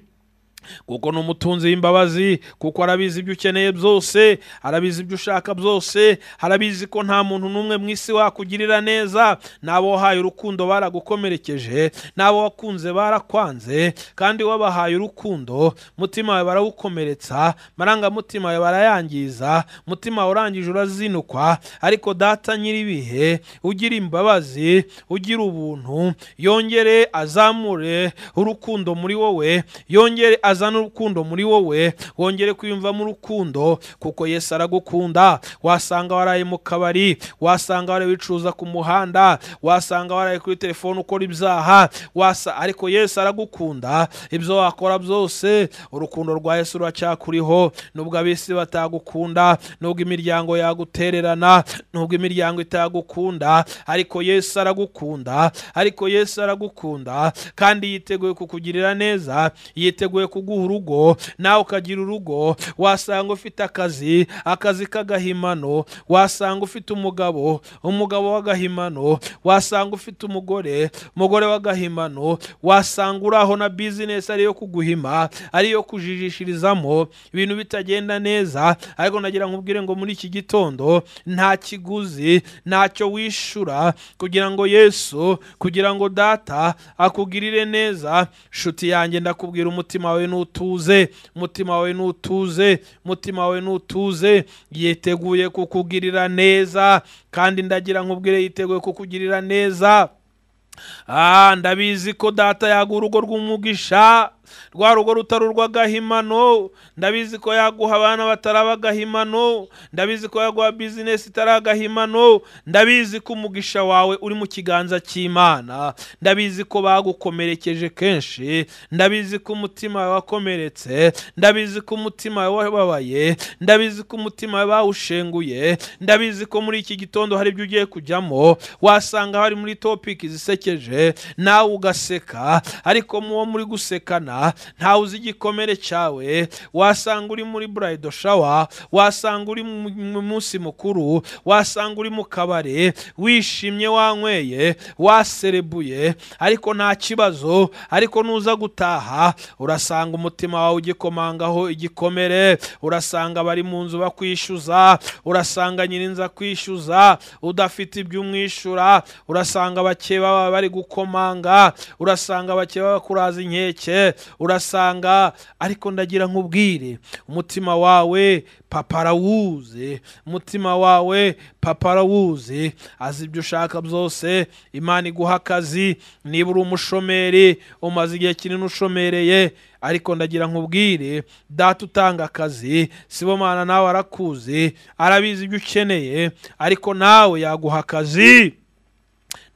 kuko ni umutunzi w'imbabazi kuko arabizi ibyo ukeneye byose arabizi ibyo ushaka byose arabizi ko nta muntu n'umwe mu isi wakugirira neza n'abo wahaye urukundo baragukomerekeje n'abo wakunze barakwanze kandi wabahaye urukundo mutima wawe barawukomeretsa amarangamutima yawe barayangiza umutima wawe urangije urazinukwa ariko data nyir'ibihe ugira imbabazi ugira ubuntu yongere azamure urukundo muri wowe yongere azane urukundo muri wowe wongere kwiyumvamo urukundo kuko yesu aragukunda wasanga waraye mu kabari wasanga waraye wicuruza ku muhanda wasanga waraye kuri telefone ukora ibyaha wasa ariko yesu aragukunda ibyo wakora byose urukundo rwa yesu ruracyakuriho nubwo abisi batagukunda nubwo imiryango yagutererana nubwo imiryango itagukunda ariko yesu aragukunda ariko yesu aragukunda kandi yiteguye kukugirira neza yiteguye kuguha urugo nawe ukagira urugo wasanga ufite akazi akazi k'agahimano wasanga ufite umugabo umugabo w'agahimano wasanga ufite umugore umugore w'agahimano wasanga uri aho na bizinesi ariyo kuguhima ariyo kujijishirizamo ibintu bitagenda neza ariko nagira nkubwire ngo muri iki gitondo nta kiguzi ntacyo wishyura kugira ngo yesu kugira ngo data akugirire neza nshuti yanjye ndakubwira umutima wawe n'utuze umutima wawe n'utuze umutima wawe n'utuze yiteguye kukugirira neza kandi ndagira nkubwire yiteguye kukugirira neza Ah, ndabizi ko data yaguha urugo rw'umugisha rwa rugo rutari urw'agahimano ndabizi ko yaguha abana batari ab'agahimano ndabizi ko yaguha bizinesi itari agahimano ndabizi ko umugisha wawe uri mu kiganza cy'imana ndabizi ko bagukomerekeje kenshi ndabizi ko umutima wawe wakomeretse ndabizi ko umutima wawe wababaye ndabizi ko umutima wawe bawushenguye ndabizi ko muri iki gitondo hari ibyo ugiye kujyamo wasanga hari muri topiki zisekeje nawe ugaseka ariko muwo muri gusekana ntawe uzi igikomere cyawe wasanga uri muri burayido shawa wasanga uri mu mu munsi mukuru wasanga uri mu kabari wishimye wanyweye waserebuye ariko nta kibazo ariko nuza gutaha urasanga umutima wawe ugikomangaho igikomere urasanga abari mu nzu bakwishyuza urasanga nyirinza kwishyuza udafite ibyo umwishyura urasanga abakeba bawe bari gukomanga urasanga abakeba bakuraza inkeke urasanga ariko ndagira nkubwire umutima wawe papa arawuzi umutima wawe papa arawuzi azi ibyo ushaka byose imana iguha akazi niba uri umushomeri umaze igihe kinini ushomereye ariko ndagira nkubwire data utanga akazi sibomana nawe arakuzi arabizi ibyo ukeneye ariko nawe yaguha akazi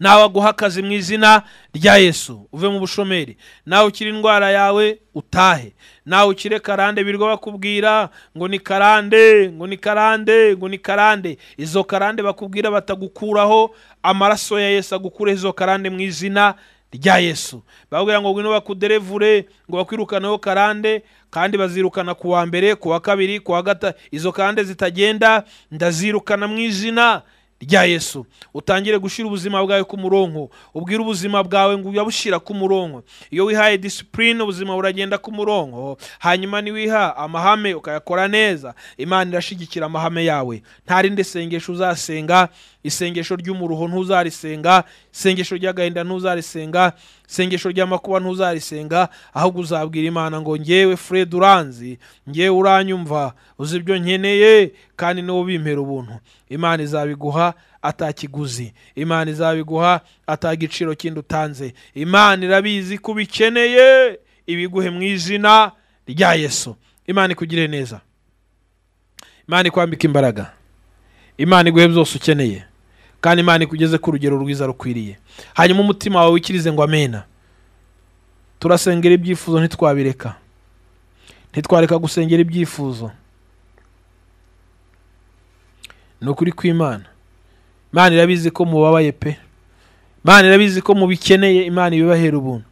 nawe aguha akazi mu izina rya yesu uve mu bushomeri nawe ukire indwara yawe utahe nawe ukire karande birirwa bakubwira ngo ni karande ngo ni karande ngo ni karande izo karande bakubwira batagukuraho amaraso ya yesu agukureho izo karande mu izina rya yesu bakubwira ngo ngwino bakuderevure ngo bakwirukaneho karande kandi bazirukana ku wa mbere ku wa kabiri ku wa gatatu izo karande zitagenda ndazirukana mu izina rya yesu utangire gushyira ubuzima bwawe ku murongo ubwire ubuzima bwawe ngo uyabushyira ku murongo iyo wihaye disipurine ubuzima buragenda ku murongo hanyuma niwiha amahame ukayakora neza imana irashyigikira amahame yawe nta rindi sengesho uzasenga isengesho ry'umuruho ntuzarisenga isengesho ry'agahinda ntuzarisenga isengesho ry'amakuba ntuzarisenga ahubwo uzabwira imana ngo ngewe fred uranzi ngewe uranyumva uzi ibyo nkeneye kandi niwe ubimpera ubuntu imana izabiguha atakiguzi imana izabiguha atagiciro kindi utanze imana irabizi ko ubikeneye ibiguhe mu izina rya yesu imana ikugire neza imana ikwambike imbaraga imana iguhe byose ukeneye kandi imana ikugeze ku rugero rwiza rukwiriye hanyuma umutima wawe wikirize ngo amena turasengera ibyifuzo ntitwabireka ntitwareka gusengera ibyifuzo ni ukuri kw'imana imana irabizi ko mubabaye pe imana irabizi ko mubikeneye imana ibibahera ubuntu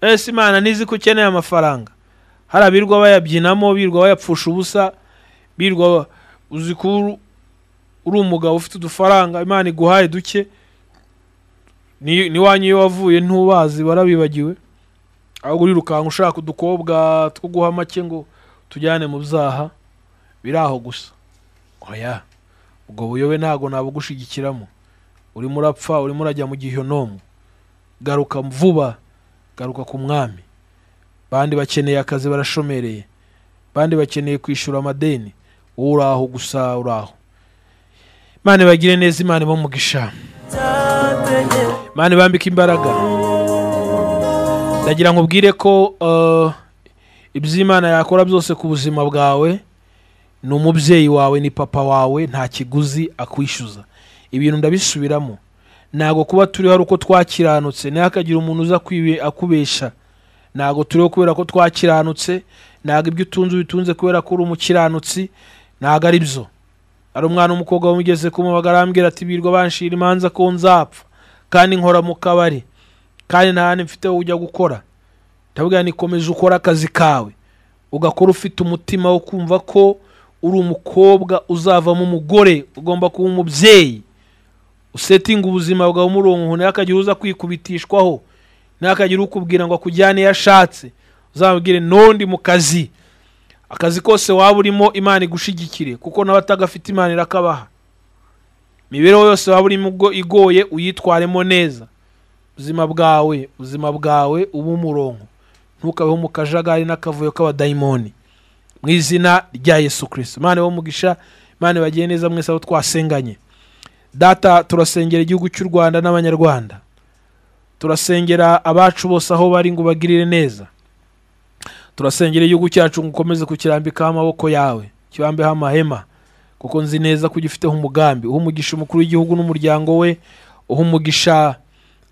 ese imana nizi ko ukeneye amafaranga hari abirirwa bayabyinamo birirwa bayapfusha ubusa birirwa uzi ko uru- uri umugabo ufite udufaranga imana iguhaye duke ni- n'iwanyu iyo wavuye ntubazi barabibagiwe ahubwo urirukanka ushaka udukobwa two guha make ngo tujyane mu byaha biri aho gusa oya ubwo buyobe ntabwo nabugushigikiramo urimo urapfa urimo urajya mu gihonomu garuka vuba garuka ku mwami bandi bakeneye akazi barashomereye bandi bakeneye kwishyura amadeni wowe uri aho gusa uri aho imana ibagire neza imana ibamugisha imana ibambike imbaraga ndagira ngo ubwire ko eh, iby'imana yakora byose ku buzima bwawe ni umubyeyi wawe ni papa wawe nta kiguzi akwishyuza ibintu ndabisubiramo ntabwo kuba turiho ari uko twakiranutse ntihakagira umuntu uza kwibe- akubesha ntabwo turiho kubera ko twakiranutse ntabwo ibyo utunze ubitunze kubera ko uri umukiranutsi ntabwo ari byo hari umwana w'umukobwa wamugeze kumubaga arambwira ati birwa banshira imanza ko nzapfa kandi nkora mu kabari kandi nta handi mfite wo ujya gukora ndavuga ngo nikomeze ukore akazi kawe ugakora ufite umutima wo kumva ko uri umukobwa uzavamo umugore ugomba kuba umubyeyi usetinga ubuzima bwawe umurongo ntihakagire uza kwikubitishwaho ntihakagire ukubwira ngo akujyane iyo ashatse uzamubwire n'undi mu kazi akazi kose waba urimo imana igushigikire kuko n'abatagafite imana irakabaha imibereho yose waba urimo ubwo igoye uyitwaremo neza ubuzima bwawe ubuzima bwawe ube umurongo ntukabeho mu kajagari n'akavuyo k'abadayimoni mu izina rya yesu kirisito imana ibahe umugisha imana ibagiye neza mwese aho twasenganye data turasengera igihugu cy'u rwanda n'abanyarwanda turasengera abacu bose aho bari ngo bagirire neza turasengera igihugu cyacu ngo ukomeze kukirambikaho amaboko yawe kibambeho amahema kuko nzi neza ko ugifiteho umugambi uha umugisha umukuru w'igihugu n'umuryango we uha umugisha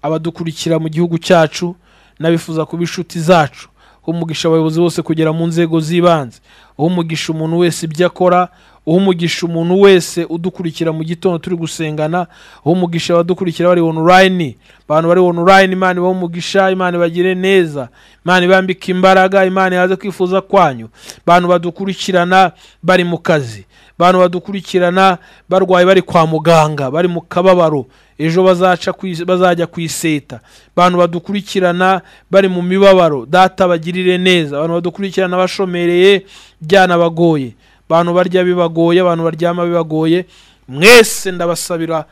abadukurikira mu gihugu cyacu n'abifuza kuba inshuti zacu uha umugisha abayobozi bose kugera mu nzego z'ibanze uha umugisha umuntu wese ibyo akora uha umugisha umuntu wese udukurikira mu gitondo turi gusengana uha umugisha abadukurikira bari online abantu bari online imana ibahe umugisha imana ibagire neza imana ibambike imbaraga imana ihaze kwifuza kwanyu abantu badukurikirana bari mu kazi abantu badukurikirana barwaye bari kwa muganga bari mu kababaro ejo bazaca ku is- bazajya ku iseta abantu badukurikirana bari mu mibabaro data bagirire neza abantu badukurikirana bashomereye byanabagoye abantu barya bibagoye abantu baryama bibagoye mwese ndabasabira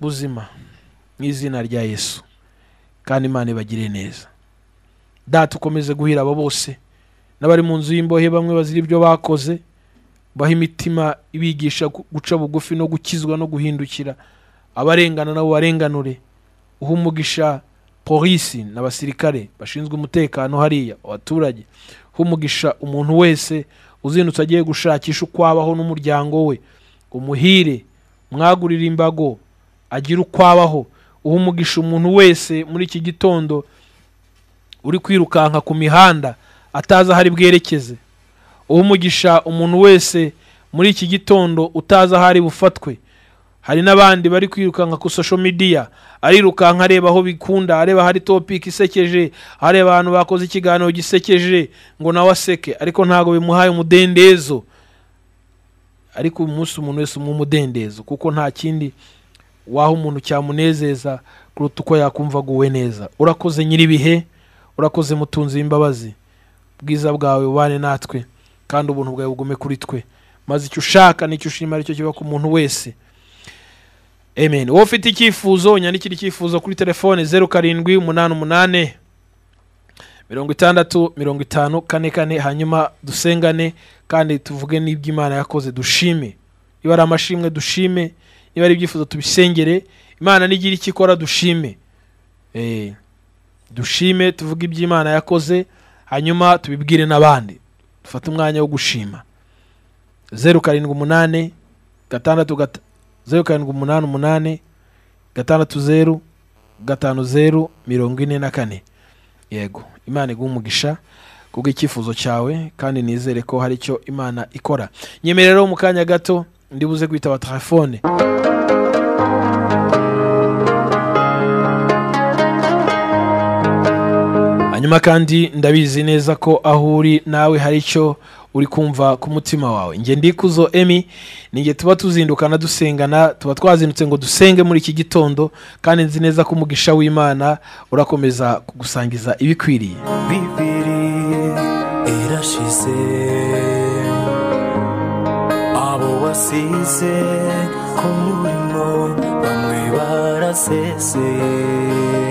buzima mu izina rya yesu kandi imana ibagire neza data ukomeze guhira abo bose n'abari mu nzu y'imbohe bamwe bazira ibyo bakoze baha imitima ibigisha gu- guca bugufi no gukizwa no guhindukira abarengana nabo barenganure uha umugisha polisi n'abasirikare bashinzwe umutekano hariya abaturage uha umugisha umuntu wese uzindutse agiye gushakisha uko abaho n'umuryango we umuhire mwagurire imbago agire uko abaho uha umugisha umuntu wese muri iki gitondo uri kwirukanka ku mihanda atazi aho ari bwerekeze uha umugisha umuntu wese muri iki gitondo utazi aho ari bufatwe hari n'abandi bari kwirukanka ku social media arirukanka areba aho bikunda areba hari topic isekeje hari abantu bakoze ikiganiro gisekeje ngo nawe aseke ariko ntabwo bimuhaye umudendezo ariko uyu munsi umuntu wese umuha umudendezo kuko nta kindi waha umuntu cyamunezeza kuruta uko yakumva aguwe neza urakoze nyir'ibihe urakoze mutunzi w'imbabazi ubwiza bwawe ubane natwe kandi ubuntu bwawe bugume kuri twe maze icyo ushaka n'icyo ushima aricyo kiba ku muntu wese amen wowe ufite icyifuzo unyandikire icyifuzo kuri telefone zeru karindwi umunani umunani mirongo itandatu mirongo itanu kane kane hanyuma dusengane kandi tuvuge n'ibyo imana yakoze dushime niba ari amashimwe dushime niba ari ibyifuzo tubisengere imana nigira icyo ikora dushime Eh, dushime tuvuge ibyo imana yakoze hanyuma tubibwire n'abandi dufate umwanya wo gushima zeru karindwi umunani gatandatu gata- zeru karindwi umunani umunani gatandatu zeru gatanu zeru mirongo ine na kane yego imana iguha umugisha kubwo icyifuzo cyawe kandi nizere ko hari icyo imana ikora nyemerera mu kanya gato ndibuze kwitaba telefone hanyuma kandi ndabizi neza ko aho uri nawe hari icyo uri kumva ku mutima wawe njye ndikuzo emi nijye tuba tuzindukana dusengana tuba twazindutse ngo dusenge muri iki gitondo kandi nzi neza ko umugisha w'imana urakomeza kugusangiza ibikwiriye bibiri irashize abo wasize ku murimo bamwe baraseseye